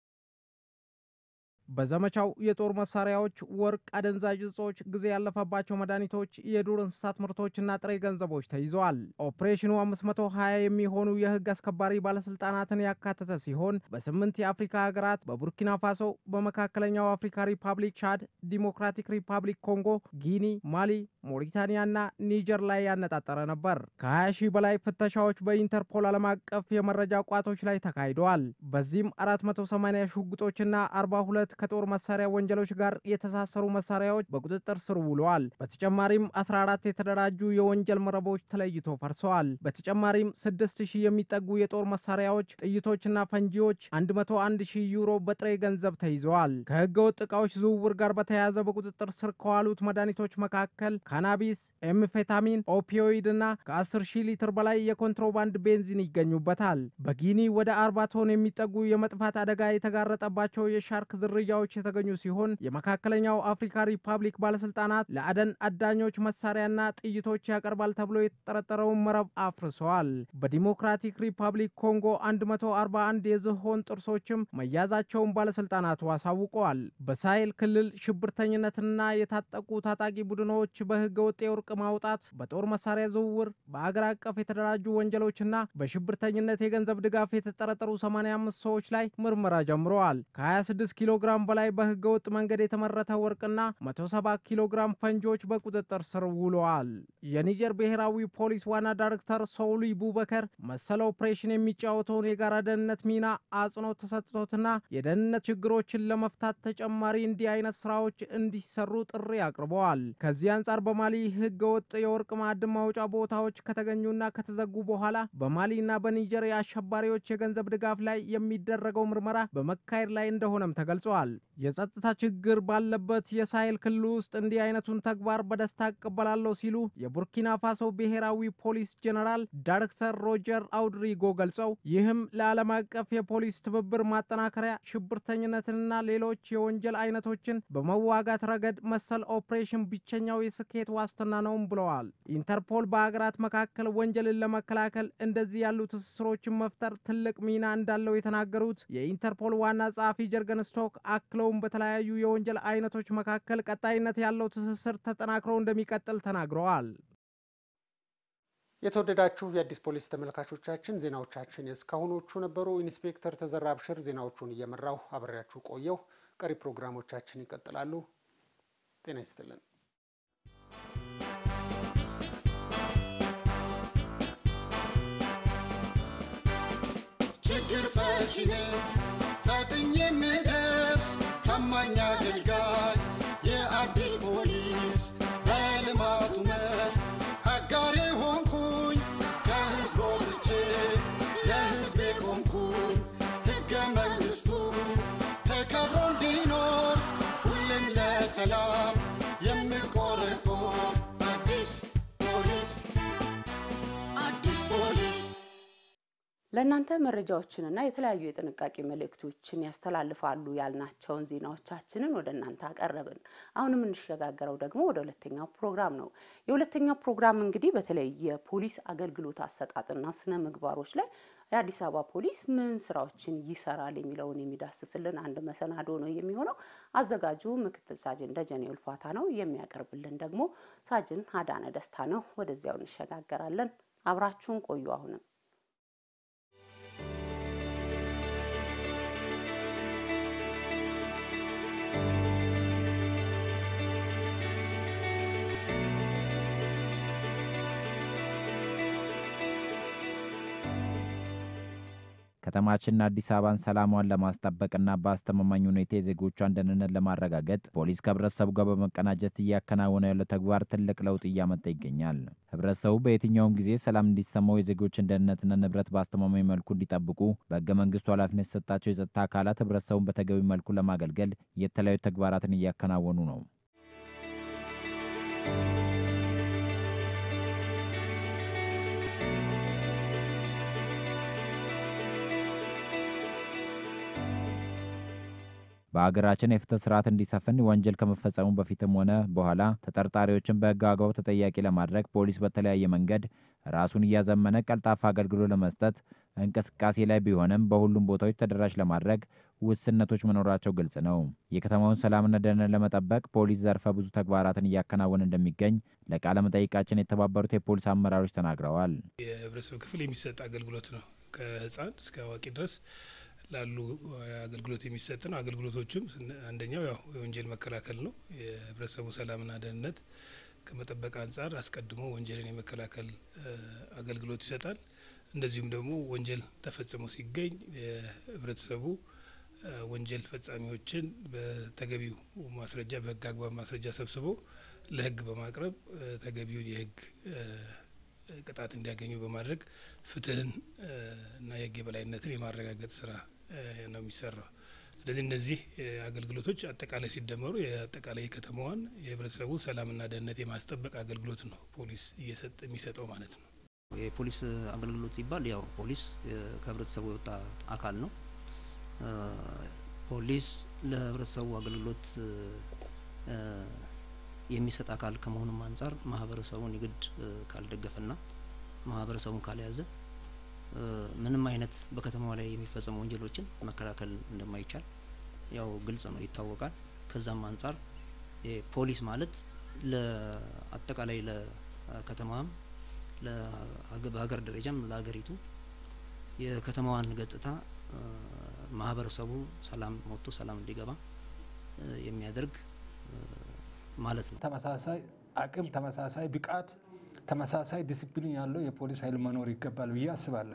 በዘመቻው የጦር መሳሪያዎች፣ ወርቅ፣ አደንዛዥ እጾች፣ ጊዜ ያለፈባቸው መድኃኒቶች፣ የዱር እንስሳት ምርቶችና ጥሬ ገንዘቦች ተይዘዋል። ኦፕሬሽኑ 520 የሚሆኑ የህግ አስከባሪ ባለስልጣናትን ያካተተ ሲሆን በስምንት የአፍሪካ ሀገራት በቡርኪና ፋሶ፣ በመካከለኛው አፍሪካ ሪፐብሊክ፣ ቻድ፣ ዲሞክራቲክ ሪፐብሊክ ኮንጎ፣ ጊኒ፣ ማሊ፣ ሞሪታኒያና ኒጀር ላይ ያነጣጠረ ነበር። ከ20 ሺህ በላይ ፍተሻዎች በኢንተርፖል ዓለም አቀፍ የመረጃ ቋቶች ላይ ተካሂደዋል። በዚህም 480 ሽጉጦችና 42 ከጦር መሳሪያ ወንጀሎች ጋር የተሳሰሩ መሳሪያዎች በቁጥጥር ስር ውለዋል። በተጨማሪም 14 የተደራጁ የወንጀል መረቦች ተለይቶ ፈርሰዋል። በተጨማሪም 6000 የሚጠጉ የጦር መሳሪያዎች፣ ጥይቶችና ፈንጂዎች፣ 101 ሺህ ዩሮ በጥሬ ገንዘብ ተይዘዋል። ከህገወጥ ዕቃዎች ዝውውር ጋር በተያያዘ በቁጥጥር ስር ከዋሉት መድኃኒቶች መካከል ካናቢስ፣ ኤምፌታሚን፣ ኦፒዮይድ እና ከ10 ሺህ ሊትር በላይ የኮንትሮባንድ ቤንዚን ይገኙበታል። በጊኒ ወደ 40 ቶን የሚጠጉ የመጥፋት አደጋ የተጋረጠባቸው የሻርክ ዝርያዎች የተገኙ ሲሆን የመካከለኛው አፍሪካ ሪፐብሊክ ባለስልጣናት ለአደን አዳኞች መሳሪያና ጥይቶች ያቀርባል ተብሎ የተጠረጠረውን መረብ አፍርሰዋል። በዲሞክራቲክ ሪፐብሊክ ኮንጎ 141 የዝሆን ጥርሶችም መያዛቸውን ባለስልጣናቱ አሳውቀዋል። በሳሄል ክልል ሽብርተኝነትና የታጠቁ ታጣቂ ቡድኖች በህገ ወጥ የወርቅ ማውጣት፣ በጦር መሳሪያ ዝውውር፣ በአገር አቀፍ የተደራጁ ወንጀሎችና በሽብርተኝነት የገንዘብ ድጋፍ የተጠረጠሩ 85 ሰዎች ላይ ምርመራ ጀምረዋል። ከ26 ኪሎ ግራም በላይ በህገ ወጥ መንገድ የተመረተ ወርቅና 170 ኪሎ ግራም ፈንጂዎች በቁጥጥር ስር ውለዋል። የኒጀር ብሔራዊ ፖሊስ ዋና ዳይሬክተር ሶሊ ቡበከር መሰል ኦፕሬሽን የሚጫወተውን የጋራ ደህንነት ሚና አጽንኦት ተሰጥቶትና የደህንነት ችግሮችን ለመፍታት ተጨማሪ እንዲህ አይነት ስራዎች እንዲሰሩ ጥሪ አቅርበዋል። ከዚህ አንጻር በማሊ ህገ ወጥ የወርቅ ማዕድን ማውጫ ቦታዎች ከተገኙና ከተዘጉ በኋላ በማሊና በኒጀር የአሸባሪዎች የገንዘብ ድጋፍ ላይ የሚደረገው ምርመራ በመካሄድ ላይ እንደሆነም ተገልጿል። የጸጥታ ችግር ባለበት የሳሄል ክልል ውስጥ እንዲህ አይነቱን ተግባር በደስታ እቀበላለሁ ሲሉ የቡርኪና ፋሶ ብሔራዊ ፖሊስ ጄኔራል ዳይሬክተር ሮጀር አውድሪጎ ገልጸው ይህም ለዓለም አቀፍ የፖሊስ ትብብር ማጠናከሪያ ሽብርተኝነትንና ሌሎች የወንጀል አይነቶችን በመዋጋት ረገድ መሰል ኦፕሬሽን ብቸኛው የስኬት ዋስትና ነውም ብለዋል። ኢንተርፖል በሀገራት መካከል ወንጀልን ለመከላከል እንደዚህ ያሉ ትስስሮችን መፍጠር ትልቅ ሚና እንዳለው የተናገሩት የኢንተርፖል ዋና ጸሐፊ ጀርገን ስቶክ አክለውም በተለያዩ የወንጀል አይነቶች መካከል ቀጣይነት ያለው ትስስር ተጠናክሮ እንደሚቀጥል ተናግረዋል። የተወደዳችሁ የአዲስ ፖሊስ ተመልካቾቻችን ዜናዎቻችን የእስካሁኖቹ ነበሩ። ኢንስፔክተር ተዘራ አብሽር ዜናዎቹን እየመራው አብሬያችሁ ቆየው። ቀሪ ፕሮግራሞቻችን ይቀጥላሉ። ጤና ይስጥልን። ችግር ፈቺ ነኝ ፈጥኜ የምደርስ ታማኝ አገልጋይ የአዲስ ፖሊስ በልማቱ መስክ አጋሬ ሆንኩኝ ከህዝብ ወጥቼ ለህዝቤ ቆምኩኝ ሕገ መንግሥቱ ተከብሮ እንዲኖር ሁሌም ለሰላም የምቆረቆር አዲስ ፖሊስ አዲስ ፖሊስ ለእናንተ መረጃዎችንና የተለያዩ የጥንቃቄ መልእክቶችን ያስተላልፋሉ ያልናቸውን ዜናዎቻችንን ወደ እናንተ አቀረብን። አሁን የምንሸጋገረው ደግሞ ወደ ሁለተኛው ፕሮግራም ነው። የሁለተኛው ፕሮግራም እንግዲህ በተለይ የፖሊስ አገልግሎት አሰጣጥና ስነ ምግባሮች ላይ የአዲስ አበባ ፖሊስ ምን ስራዎችን ይሰራል የሚለውን የሚዳስስልን አንድ መሰናዶ ነው የሚሆነው። አዘጋጁ ምክትል ሳጅን ደጀኔ ውልፋታ ነው። የሚያቀርብልን ደግሞ ሳጅን አዳነ ደስታ ነው። ወደዚያው እንሸጋገራለን። አብራችሁን ቆዩ። አሁንም ከተማችንና አዲስ አበባን ሰላሟን ለማስጠበቅና በአስተማማኝ ሁኔታ የዜጎቿን ደህንነት ለማረጋገጥ ፖሊስ ከህብረተሰቡ ጋር በመቀናጀት እያከናወነ ያለው ተግባር ትልቅ ለውጥ እያመጣ ይገኛል። ህብረተሰቡ በየትኛውም ጊዜ ሰላም እንዲሰማው የዜጎችን ደህንነትና ንብረት በአስተማማኝ መልኩ እንዲጠብቁ በህገ መንግስቱ ኃላፊነት የተሰጣቸው የጸጥታ አካላት ህብረተሰቡን በተገቢ መልኩ ለማገልገል የተለያዩ ተግባራትን እያከናወኑ ነው። በሀገራችን የፍትህ ስርዓት እንዲሰፍን ወንጀል ከመፈጸሙ በፊትም ሆነ በኋላ ተጠርጣሪዎችን በህግ አግባብ ተጠያቂ ለማድረግ ፖሊስ በተለያየ መንገድ ራሱን እያዘመነ ቀልጣፋ አገልግሎት ለመስጠት እንቅስቃሴ ላይ ቢሆንም በሁሉም ቦታዎች ተደራሽ ለማድረግ ውስንነቶች መኖራቸው ግልጽ ነው። የከተማውን ሰላምና ደህንነት ለመጠበቅ ፖሊስ ዘርፈ ብዙ ተግባራትን እያከናወነ እንደሚገኝ ለቃለ መጠይቃችን የተባበሩት የፖሊስ አመራሮች ተናግረዋል። የህብረተሰብ ክፍል የሚሰጥ አገልግሎት ነው። ከህፃን እስከ አዋቂ ድረስ ላሉ አገልግሎት የሚሰጥ ነው። አገልግሎቶቹም አንደኛው ያው የወንጀል መከላከል ነው። የህብረተሰቡ ሰላምና ደህንነት ከመጠበቅ አንጻር አስቀድሞ ወንጀልን የመከላከል አገልግሎት ይሰጣል። እንደዚሁም ደግሞ ወንጀል ተፈጽሞ ሲገኝ የህብረተሰቡ ወንጀል ፈጻሚዎችን በተገቢው ማስረጃ በህግ አግባብ ማስረጃ ሰብስቦ ለህግ በማቅረብ ተገቢውን የህግ ቅጣት እንዲያገኙ በማድረግ ፍትህን እና የህግ የበላይነትን የማረጋገጥ ስራ ነው የሚሰራው። ስለዚህ እነዚህ አገልግሎቶች አጠቃላይ ሲደመሩ የአጠቃላይ የከተማዋን የህብረተሰቡ ሰላምና ደህንነት የማስጠበቅ አገልግሎት ነው ፖሊስ እየሰጠ የሚሰጠው ማለት ነው። የፖሊስ አገልግሎት ሲባል ያው ፖሊስ ከህብረተሰቡ የወጣ አካል ነው። ፖሊስ ለህብረተሰቡ አገልግሎት የሚሰጥ አካል ከመሆኑም አንጻር ማህበረሰቡን የግድ ካልደገፈና ማህበረሰቡን ካልያዘ ምንም አይነት በከተማው ላይ የሚፈጸሙ ወንጀሎችን መከላከል እንደማይቻል ያው ግልጽ ነው፣ ይታወቃል። ከዛም አንጻር ፖሊስ ማለት ለአጠቃላይ ለከተማም በሀገር ደረጃም ለሀገሪቱ የከተማዋን ገጽታ ማህበረሰቡ ሰላም ወጥቶ ሰላም እንዲገባ የሚያደርግ ማለት ነው። ተመሳሳይ አቅም፣ ተመሳሳይ ብቃት፣ ተመሳሳይ ዲሲፕሊን ያለው የፖሊስ ኃይል መኖር ይገባል ብዬ አስባለሁ።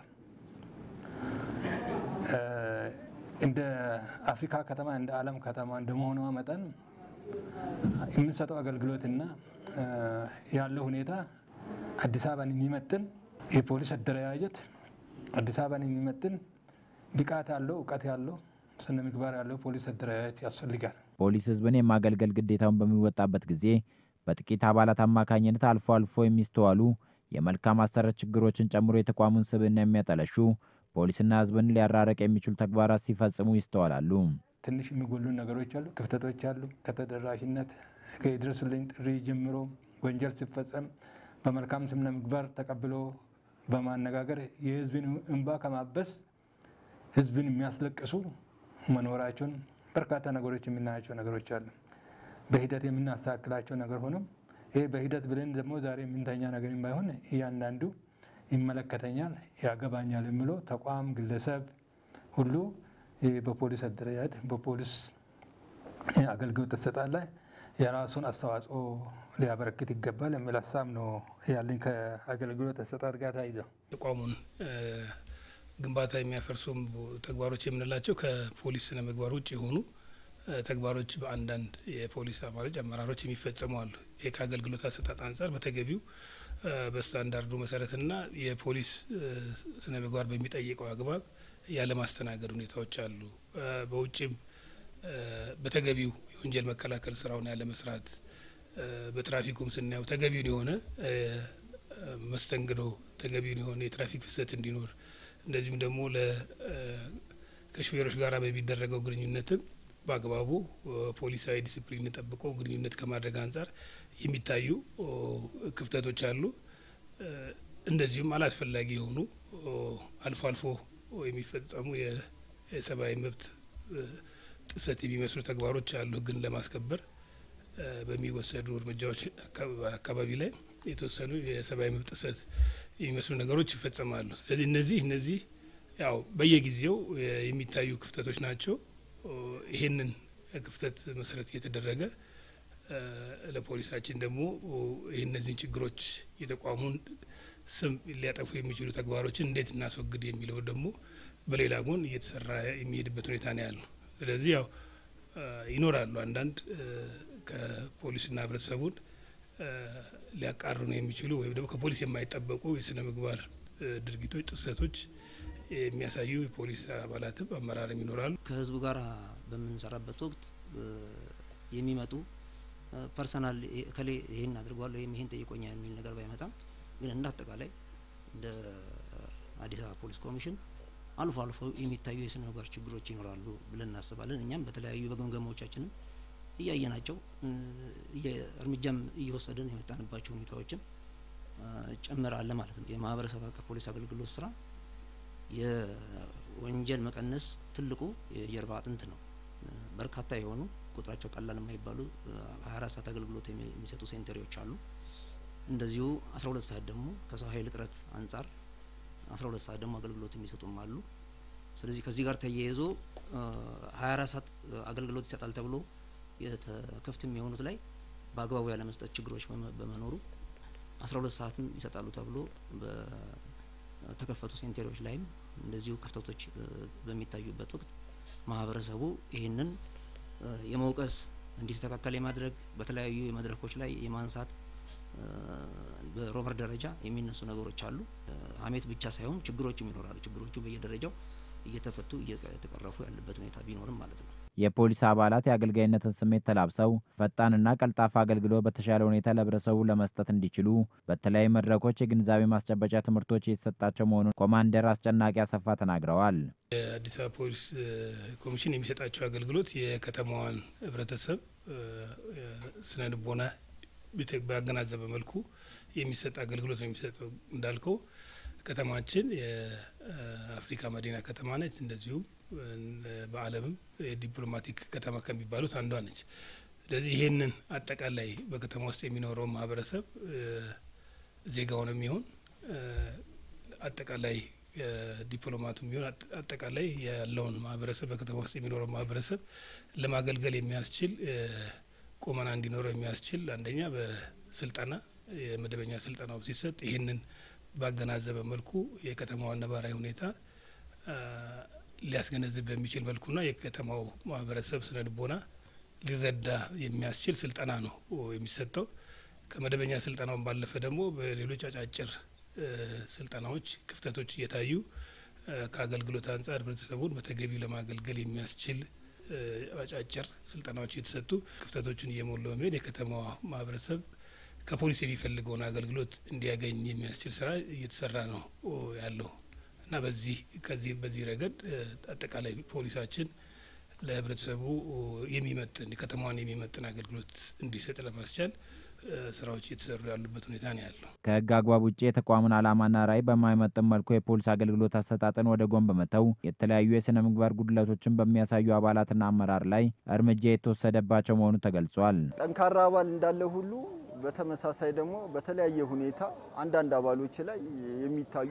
እንደ አፍሪካ ከተማ እንደ ዓለም ከተማ እንደመሆኗ መጠን የምንሰጠው አገልግሎትና ያለው ሁኔታ አዲስ አበባን የሚመጥን የፖሊስ አደረጃጀት አዲስ አበባን የሚመጥን ብቃት ያለው እውቀት ያለው ስነ ምግባር ያለው ፖሊስ አደረጃጀት ያስፈልጋል። ፖሊስ ህዝብን የማገልገል ግዴታውን በሚወጣበት ጊዜ በጥቂት አባላት አማካኝነት አልፎ አልፎ የሚስተዋሉ የመልካም አሰራር ችግሮችን ጨምሮ የተቋሙን ስብዕና የሚያጠለሹ ፖሊስና ህዝብን ሊያራረቅ የሚችሉ ተግባራት ሲፈጽሙ ይስተዋላሉ። ትንሽ የሚጎሉ ነገሮች አሉ፣ ክፍተቶች አሉ። ከተደራሽነት ከይድረሱልኝ ጥሪ ጀምሮ ወንጀል ሲፈጸም በመልካም ስነ ምግባር ተቀብሎ በማነጋገር የህዝብን እንባ ከማበስ ህዝብን የሚያስለቅሱ መኖራቸውን በርካታ ነገሮች የምናያቸው ነገሮች አሉ። በሂደት የምናስተካክላቸው ነገር ሆኖም ይሄ በሂደት ብለን ደግሞ ዛሬ የምንተኛ ነገር ባይሆን እያንዳንዱ ይመለከተኛል፣ ያገባኛል የሚለው ተቋም፣ ግለሰብ ሁሉ በፖሊስ አደረጃጀት በፖሊስ አገልግሎት አሰጣጥ ላይ የራሱን አስተዋጽኦ ሊያበረክት ይገባል የሚል ሀሳብ ነው ያለኝ ከአገልግሎት አሰጣጥ ጋር ተያይዘው ተቋሙን ግንባታ የሚያፈርሱ ተግባሮች የምንላቸው ከፖሊስ ስነ ምግባር ውጭ የሆኑ ተግባሮች በአንዳንድ የፖሊስ አባሎች አመራሮች የሚፈጸሙ አሉ። ይህ ከአገልግሎት አሰጣጥ አንጻር በተገቢው በስታንዳርዱ መሰረትና የፖሊስ ስነ ምግባር በሚጠይቀው አግባብ ያለማስተናገድ ሁኔታዎች አሉ። በውጭም በተገቢው የወንጀል መከላከል ስራውን ያለመስራት፣ በትራፊኩም ስናየው ተገቢውን የሆነ መስተንግዶ ተገቢውን የሆነ የትራፊክ ፍሰት እንዲኖር እንደዚሁም ደግሞ ከሹፌሮች ጋር በሚደረገው ግንኙነትም በአግባቡ ፖሊሳዊ ዲሲፕሊን ጠብቆ ግንኙነት ከማድረግ አንጻር የሚታዩ ክፍተቶች አሉ። እንደዚሁም አላስፈላጊ የሆኑ አልፎ አልፎ የሚፈጸሙ የሰብአዊ መብት ጥሰት የሚመስሉ ተግባሮች አሉ። ሕግን ለማስከበር በሚወሰዱ እርምጃዎች አካባቢ ላይ የተወሰኑ የሰብአዊ መብት ጥሰት የሚመስሉ ነገሮች ይፈጸማሉ። ስለዚህ እነዚህ እነዚህ ያው በየጊዜው የሚታዩ ክፍተቶች ናቸው። ይሄንን ክፍተት መሰረት እየተደረገ ለፖሊሳችን ደግሞ ይህ እነዚህን ችግሮች የተቋሙን ስም ሊያጠፉ የሚችሉ ተግባሮችን እንዴት እናስወግድ የሚለው ደግሞ በሌላ ጎን እየተሰራ የሚሄድበት ሁኔታ ነው ያለው። ስለዚህ ያው ይኖራሉ አንዳንድ ከፖሊስና ህብረተሰቡን ሊያቃርኑ የሚችሉ ወይም ደግሞ ከፖሊስ የማይጠበቁ የስነ ምግባር ድርጊቶች፣ ጥሰቶች የሚያሳዩ የፖሊስ አባላትም አመራርም ይኖራሉ። ከህዝቡ ጋር በምንሰራበት ወቅት የሚመጡ ፐርሰናል ከሌ ይህን አድርጓል ወይም ይህን ጠይቆኛል የሚል ነገር ባይመጣም ግን እንደ አጠቃላይ እንደ አዲስ አበባ ፖሊስ ኮሚሽን አልፎ አልፎ የሚታዩ የስነ ምግባር ችግሮች ይኖራሉ ብለን እናስባለን። እኛም በተለያዩ በግምገማዎቻችንም እያየናቸው እርምጃም እየወሰድን የመጣንባቸው ሁኔታዎችም ጭምር አለ ማለት ነው። የማህበረሰብ አቀፍ ፖሊስ አገልግሎት ስራ የወንጀል መቀነስ ትልቁ የጀርባ አጥንት ነው። በርካታ የሆኑ ቁጥራቸው ቀላል የማይባሉ ሀያ አራት ሰዓት አገልግሎት የሚሰጡ ሴንተሪዎች አሉ። እንደዚሁ አስራ ሁለት ሰዓት ደግሞ ከሰው ኃይል እጥረት አንጻር አስራ ሁለት ሰዓት ደግሞ አገልግሎት የሚሰጡም አሉ። ስለዚህ ከዚህ ጋር ተያይዞ ሀያ አራት ሰዓት አገልግሎት ይሰጣል ተብሎ ክፍት የሚሆኑት ላይ በአግባቡ ያለመስጠት ችግሮች በመኖሩ አስራ ሁለት ሰዓትም ይሰጣሉ ተብሎ በተከፈቱ ሴንተሪዎች ላይም እንደዚሁ ክፍተቶች በሚታዩበት ወቅት ማህበረሰቡ ይህንን የመውቀስ እንዲስተካከል የማድረግ በተለያዩ መድረኮች ላይ የማንሳት በሮመር ደረጃ የሚነሱ ነገሮች አሉ። ሀሜት ብቻ ሳይሆን ችግሮችም ይኖራሉ። ችግሮቹ በየደረጃው እየተፈቱ እየተቀረፉ ያለበት ሁኔታ ቢኖርም ማለት ነው። የፖሊስ አባላት የአገልጋይነትን ስሜት ተላብሰው ፈጣንና ቀልጣፋ አገልግሎት በተሻለ ሁኔታ ለህብረተሰቡ ለመስጠት እንዲችሉ በተለያዩ መድረኮች የግንዛቤ ማስጨበጫ ትምህርቶች እየተሰጣቸው መሆኑን ኮማንደር አስጨናቂ አሰፋ ተናግረዋል። የአዲስ አበባ ፖሊስ ኮሚሽን የሚሰጣቸው አገልግሎት የከተማዋን ህብረተሰብ ስነ ልቦና ባገናዘበ መልኩ የሚሰጥ አገልግሎት ነው የሚሰጠው። እንዳልከው ከተማችን የአፍሪካ መዲና ከተማ ነች። እንደዚሁም በዓለምም የዲፕሎማቲክ ከተማ ከሚባሉት አንዷ ነች። ስለዚህ ይሄንን አጠቃላይ በከተማ ውስጥ የሚኖረው ማህበረሰብ ዜጋውን የሚሆን አጠቃላይ ዲፕሎማቱ የሚሆን አጠቃላይ ያለውን ማህበረሰብ በከተማ ውስጥ የሚኖረው ማህበረሰብ ለማገልገል የሚያስችል ቁመና እንዲኖረው የሚያስችል አንደኛ በስልጠና የመደበኛ ስልጠናው ሲሰጥ ይህንን ባገናዘበ መልኩ የከተማዋን ነባራዊ ሁኔታ ሊያስገነዝብ በሚችል መልኩና የከተማው ማህበረሰብ ስነ ልቦና ሊረዳ የሚያስችል ስልጠና ነው የሚሰጠው። ከመደበኛ ስልጠናውን ባለፈ ደግሞ በሌሎች አጫጭር ስልጠናዎች ክፍተቶች እየታዩ ከአገልግሎት አንጻር ህብረተሰቡን በተገቢው ለማገልገል የሚያስችል አጫጭር ስልጠናዎች እየተሰጡ ክፍተቶችን እየሞሉ በመሄድ የከተማዋ ማህበረሰብ ከፖሊስ የሚፈልገውን አገልግሎት እንዲያገኝ የሚያስችል ስራ እየተሰራ ነው ያለው እና በዚህ ከዚህ በዚህ ረገድ አጠቃላይ ፖሊሳችን ለህብረተሰቡ የሚመጥን ከተማዋን የሚመጥን አገልግሎት እንዲሰጥ ለማስቻል ስራዎች እየተሰሩ ያሉበት ሁኔታ ነው ያለው። ከህግ አግባብ ውጭ የተቋሙን ዓላማና ራዕይ በማይመጥን መልኩ የፖሊስ አገልግሎት አሰጣጥን ወደ ጎን በመተው የተለያዩ የስነ ምግባር ጉድለቶችን በሚያሳዩ አባላትና አመራር ላይ እርምጃ የተወሰደባቸው መሆኑ ተገልጿል። ጠንካራ አባል እንዳለ ሁሉ በተመሳሳይ ደግሞ በተለያየ ሁኔታ አንዳንድ አባሎች ላይ የሚታዩ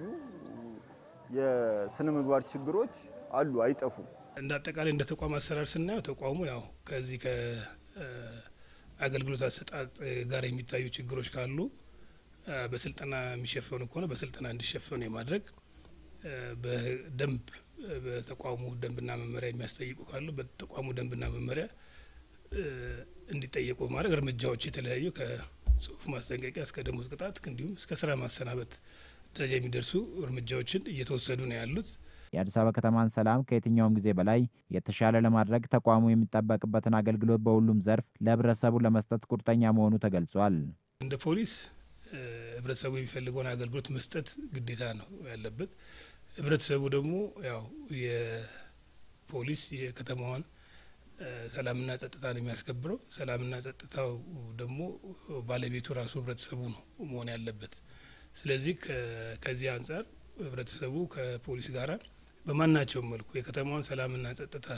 የስነ ምግባር ችግሮች አሉ፣ አይጠፉም። እንደ አጠቃላይ እንደ ተቋም አሰራር ስናየው ተቋሙ ያው ከዚህ ከአገልግሎት አሰጣጥ ጋር የሚታዩ ችግሮች ካሉ በስልጠና የሚሸፈኑ ከሆነ በስልጠና እንዲሸፈኑ የማድረግ በደንብ በተቋሙ ደንብና መመሪያ የሚያስጠይቁ ካሉ በተቋሙ ደንብና መመሪያ እንዲጠየቁ በማድረግ እርምጃዎች የተለያዩ ከጽሁፍ ማስጠንቀቂያ እስከ ደሞዝ ቅጣት እንዲሁም እስከ ስራ ማሰናበት ደረጃ የሚደርሱ እርምጃዎችን እየተወሰዱ ነው ያሉት። የአዲስ አበባ ከተማን ሰላም ከየትኛውም ጊዜ በላይ የተሻለ ለማድረግ ተቋሙ የሚጠበቅበትን አገልግሎት በሁሉም ዘርፍ ለህብረተሰቡ ለመስጠት ቁርጠኛ መሆኑ ተገልጿል። እንደ ፖሊስ ህብረተሰቡ የሚፈልገውን አገልግሎት መስጠት ግዴታ ነው ያለበት። ህብረተሰቡ ደግሞ ያው የፖሊስ የከተማዋን ሰላምና ጸጥታ ነው የሚያስከብረው። ሰላምና ጸጥታው ደግሞ ባለቤቱ ራሱ ህብረተሰቡ ነው መሆን ያለበት። ስለዚህ ከዚህ አንጻር ህብረተሰቡ ከፖሊስ ጋራ በማናቸውም መልኩ የከተማዋን ሰላምና ጸጥታ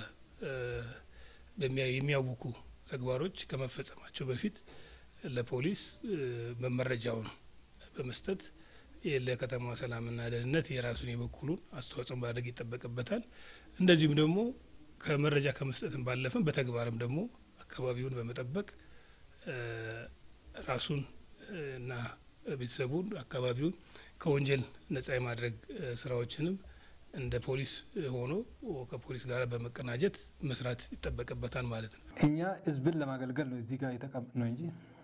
የሚያውኩ ተግባሮች ከመፈጸማቸው በፊት ለፖሊስ መመረጃውን በመስጠት ለከተማዋ ሰላምና ደህንነት የራሱን የበኩሉን አስተዋጽኦ ማድረግ ይጠበቅበታል። እንደዚሁም ደግሞ ከመረጃ ከመስጠትም ባለፈም በተግባርም ደግሞ አካባቢውን በመጠበቅ ራሱን እና ቤተሰቡን አካባቢውን ከወንጀል ነጻ የማድረግ ስራዎችንም እንደ ፖሊስ ሆኖ ከፖሊስ ጋር በመቀናጀት መስራት ይጠበቅበታል ማለት ነው። እኛ ህዝብን ለማገልገል ነው እዚህ ጋር የተቀመጥነው እንጂ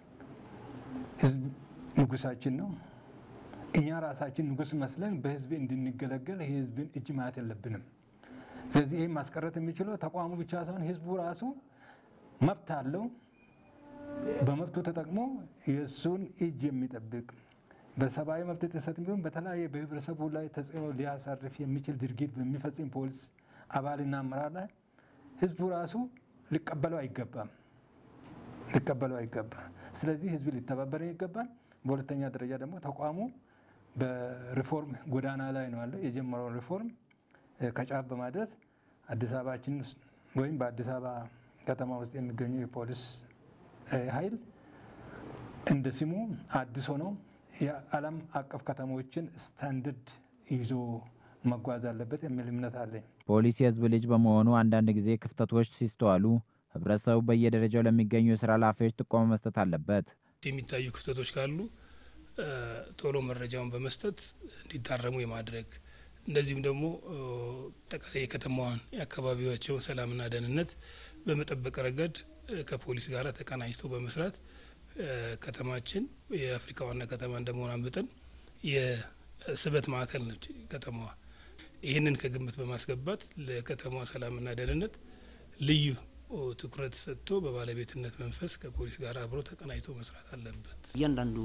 ህዝብ ንጉሳችን ነው። እኛ ራሳችን ንጉስ መስለን በህዝብ እንድንገለገል የህዝብን እጅ ማየት የለብንም። ስለዚህ ይህም ማስቀረት የሚችለው ተቋሙ ብቻ ሳይሆን ህዝቡ ራሱ መብት አለው። በመብቱ ተጠቅሞ የእሱን እጅ የሚጠብቅ በሰብአዊ መብት ጥሰት ቢሆን በተለያየ በህብረተሰቡ ላይ ተጽዕኖ ሊያሳርፍ የሚችል ድርጊት በሚፈጽም ፖሊስ አባልና አመራር ላይ ህዝቡ ራሱ ሊቀበለው አይገባም ሊቀበለው አይገባም። ስለዚህ ህዝብ ሊተባበረን ይገባል። በሁለተኛ ደረጃ ደግሞ ተቋሙ በሪፎርም ጎዳና ላይ ነው ያለው። የጀመረውን ሪፎርም ከጫፍ በማድረስ አዲስ አበባችን ውስጥ ወይም በአዲስ አበባ ከተማ ውስጥ የሚገኙ የፖሊስ ኃይል እንደ ስሙ አዲስ ሆነው የዓለም አቀፍ ከተሞችን ስታንደርድ ይዞ መጓዝ አለበት የሚል እምነት አለኝ። ፖሊስ የህዝብ ልጅ በመሆኑ አንዳንድ ጊዜ ክፍተቶች ሲስተዋሉ ህብረተሰቡ በየደረጃው ለሚገኙ የስራ ኃላፊዎች ጥቆማ መስጠት አለበት። የሚታዩ ክፍተቶች ካሉ ቶሎ መረጃውን በመስጠት እንዲታረሙ የማድረግ እንደዚሁም ደግሞ ጠቃላይ የከተማዋን የአካባቢዎቸውን ሰላምና ደህንነት በመጠበቅ ረገድ ከፖሊስ ጋር ተቀናጅቶ በመስራት ከተማችን የአፍሪካ ዋና ከተማ እንደመሆኗ መጠን የስበት ማዕከል ነች ከተማዋ። ይህንን ከግምት በማስገባት ለከተማዋ ሰላምና ደህንነት ልዩ ትኩረት ሰጥቶ በባለቤትነት መንፈስ ከፖሊስ ጋር አብሮ ተቀናጅቶ መስራት አለበት። እያንዳንዱ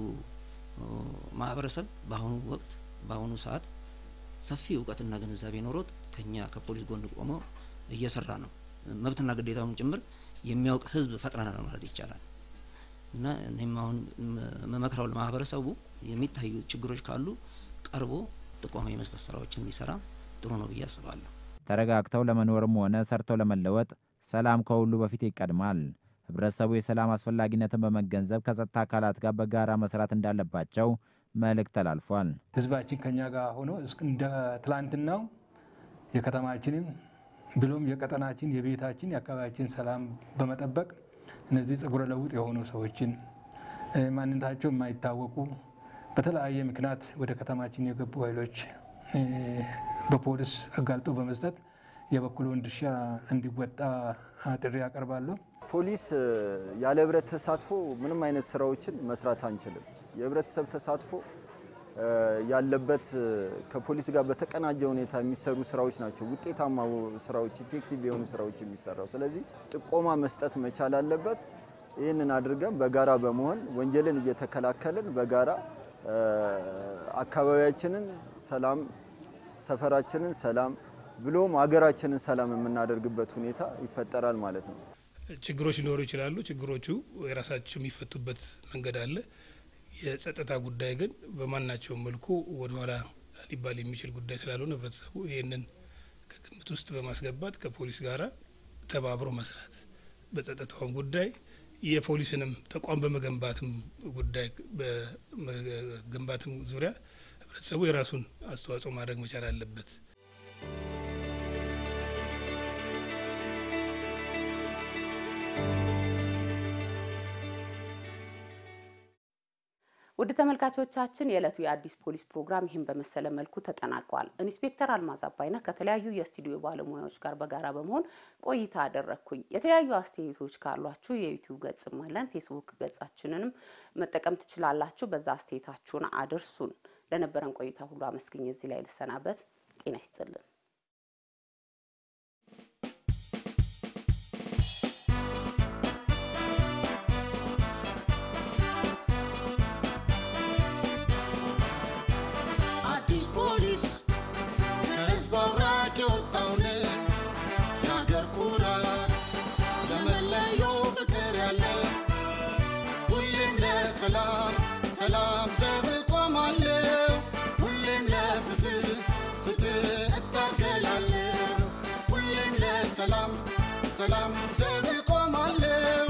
ማህበረሰብ በአሁኑ ወቅት በአሁኑ ሰዓት ሰፊ እውቀትና ግንዛቤ ኖሮት ከኛ ከፖሊስ ጎን ቆሞ እየሰራ ነው። መብትና ግዴታውን ጭምር የሚያውቅ ህዝብ ፈጥረናል ማለት ይቻላል። እና እኔም አሁን መመክረው ለማህበረሰቡ የሚታዩ ችግሮች ካሉ ቀርቦ ጥቆማ የመስጠት ስራዎችን ቢሰራ ጥሩ ነው ብዬ አስባለሁ። ተረጋግተው ለመኖርም ሆነ ሰርተው ለመለወጥ ሰላም ከሁሉ በፊት ይቀድማል። ህብረተሰቡ የሰላም አስፈላጊነትን በመገንዘብ ከጸጥታ አካላት ጋር በጋራ መስራት እንዳለባቸው መልእክት ተላልፏል። ህዝባችን ከኛ ጋር ሆኖ እንደ ትላንትናው የከተማችንን ብሎም የቀጠናችን፣ የቤታችን፣ የአካባቢያችን ሰላም በመጠበቅ እነዚህ ጸጉረ ለውጥ የሆኑ ሰዎችን ማንነታቸው የማይታወቁ በተለያየ ምክንያት ወደ ከተማችን የገቡ ኃይሎች በፖሊስ አጋልጦ በመስጠት የበኩሉን ድርሻ እንዲወጣ ጥሪ ያቀርባለሁ። ፖሊስ ያለ ህብረት ተሳትፎ ምንም አይነት ስራዎችን መስራት አንችልም። የህብረተሰብ ተሳትፎ ያለበት ከፖሊስ ጋር በተቀናጀ ሁኔታ የሚሰሩ ስራዎች ናቸው ውጤታማ ስራዎች፣ ኢፌክቲቭ የሆኑ ስራዎች የሚሰራው። ስለዚህ ጥቆማ መስጠት መቻል አለበት። ይህንን አድርገን በጋራ በመሆን ወንጀልን እየተከላከልን በጋራ አካባቢያችንን ሰላም፣ ሰፈራችንን ሰላም ብሎም ሀገራችንን ሰላም የምናደርግበት ሁኔታ ይፈጠራል ማለት ነው። ችግሮች ሊኖሩ ይችላሉ። ችግሮቹ የራሳቸው የሚፈቱበት መንገድ አለ። የጸጥታ ጉዳይ ግን በማናቸውም መልኩ ወደኋላ ሊባል የሚችል ጉዳይ ስላልሆነ ህብረተሰቡ ይህንን ከግምት ውስጥ በማስገባት ከፖሊስ ጋር ተባብሮ መስራት በጸጥታውም ጉዳይ የፖሊስንም ተቋም በመገንባትም ጉዳይ በመገንባትም ዙሪያ ህብረተሰቡ የራሱን አስተዋጽኦ ማድረግ መቻል አለበት። ውድ ተመልካቾቻችን የዕለቱ የአዲስ ፖሊስ ፕሮግራም ይህን በመሰለ መልኩ ተጠናቋል። ኢንስፔክተር አልማዝ አባይነህ ከተለያዩ የስቱዲዮ ባለሙያዎች ጋር በጋራ በመሆን ቆይታ አደረግኩኝ። የተለያዩ አስተያየቶች ካሏችሁ የዩቲዩብ ገጽም አለን፣ ፌስቡክ ገጻችንንም መጠቀም ትችላላችሁ። በዛ አስተያየታችሁን አድርሱን። ለነበረን ቆይታ ሁሉ አመስግኝ እዚህ ላይ ልሰናበት። ጤና ይስጥልን። አዲስ ፖሊስ ለሰላም ሰላም ዘብ ቆማለሁ ሁሌም ለፍትህ ፍትህ እታገላለሁ ሁሌም ለሰላም ሰላም ዘብ ቆማለሁ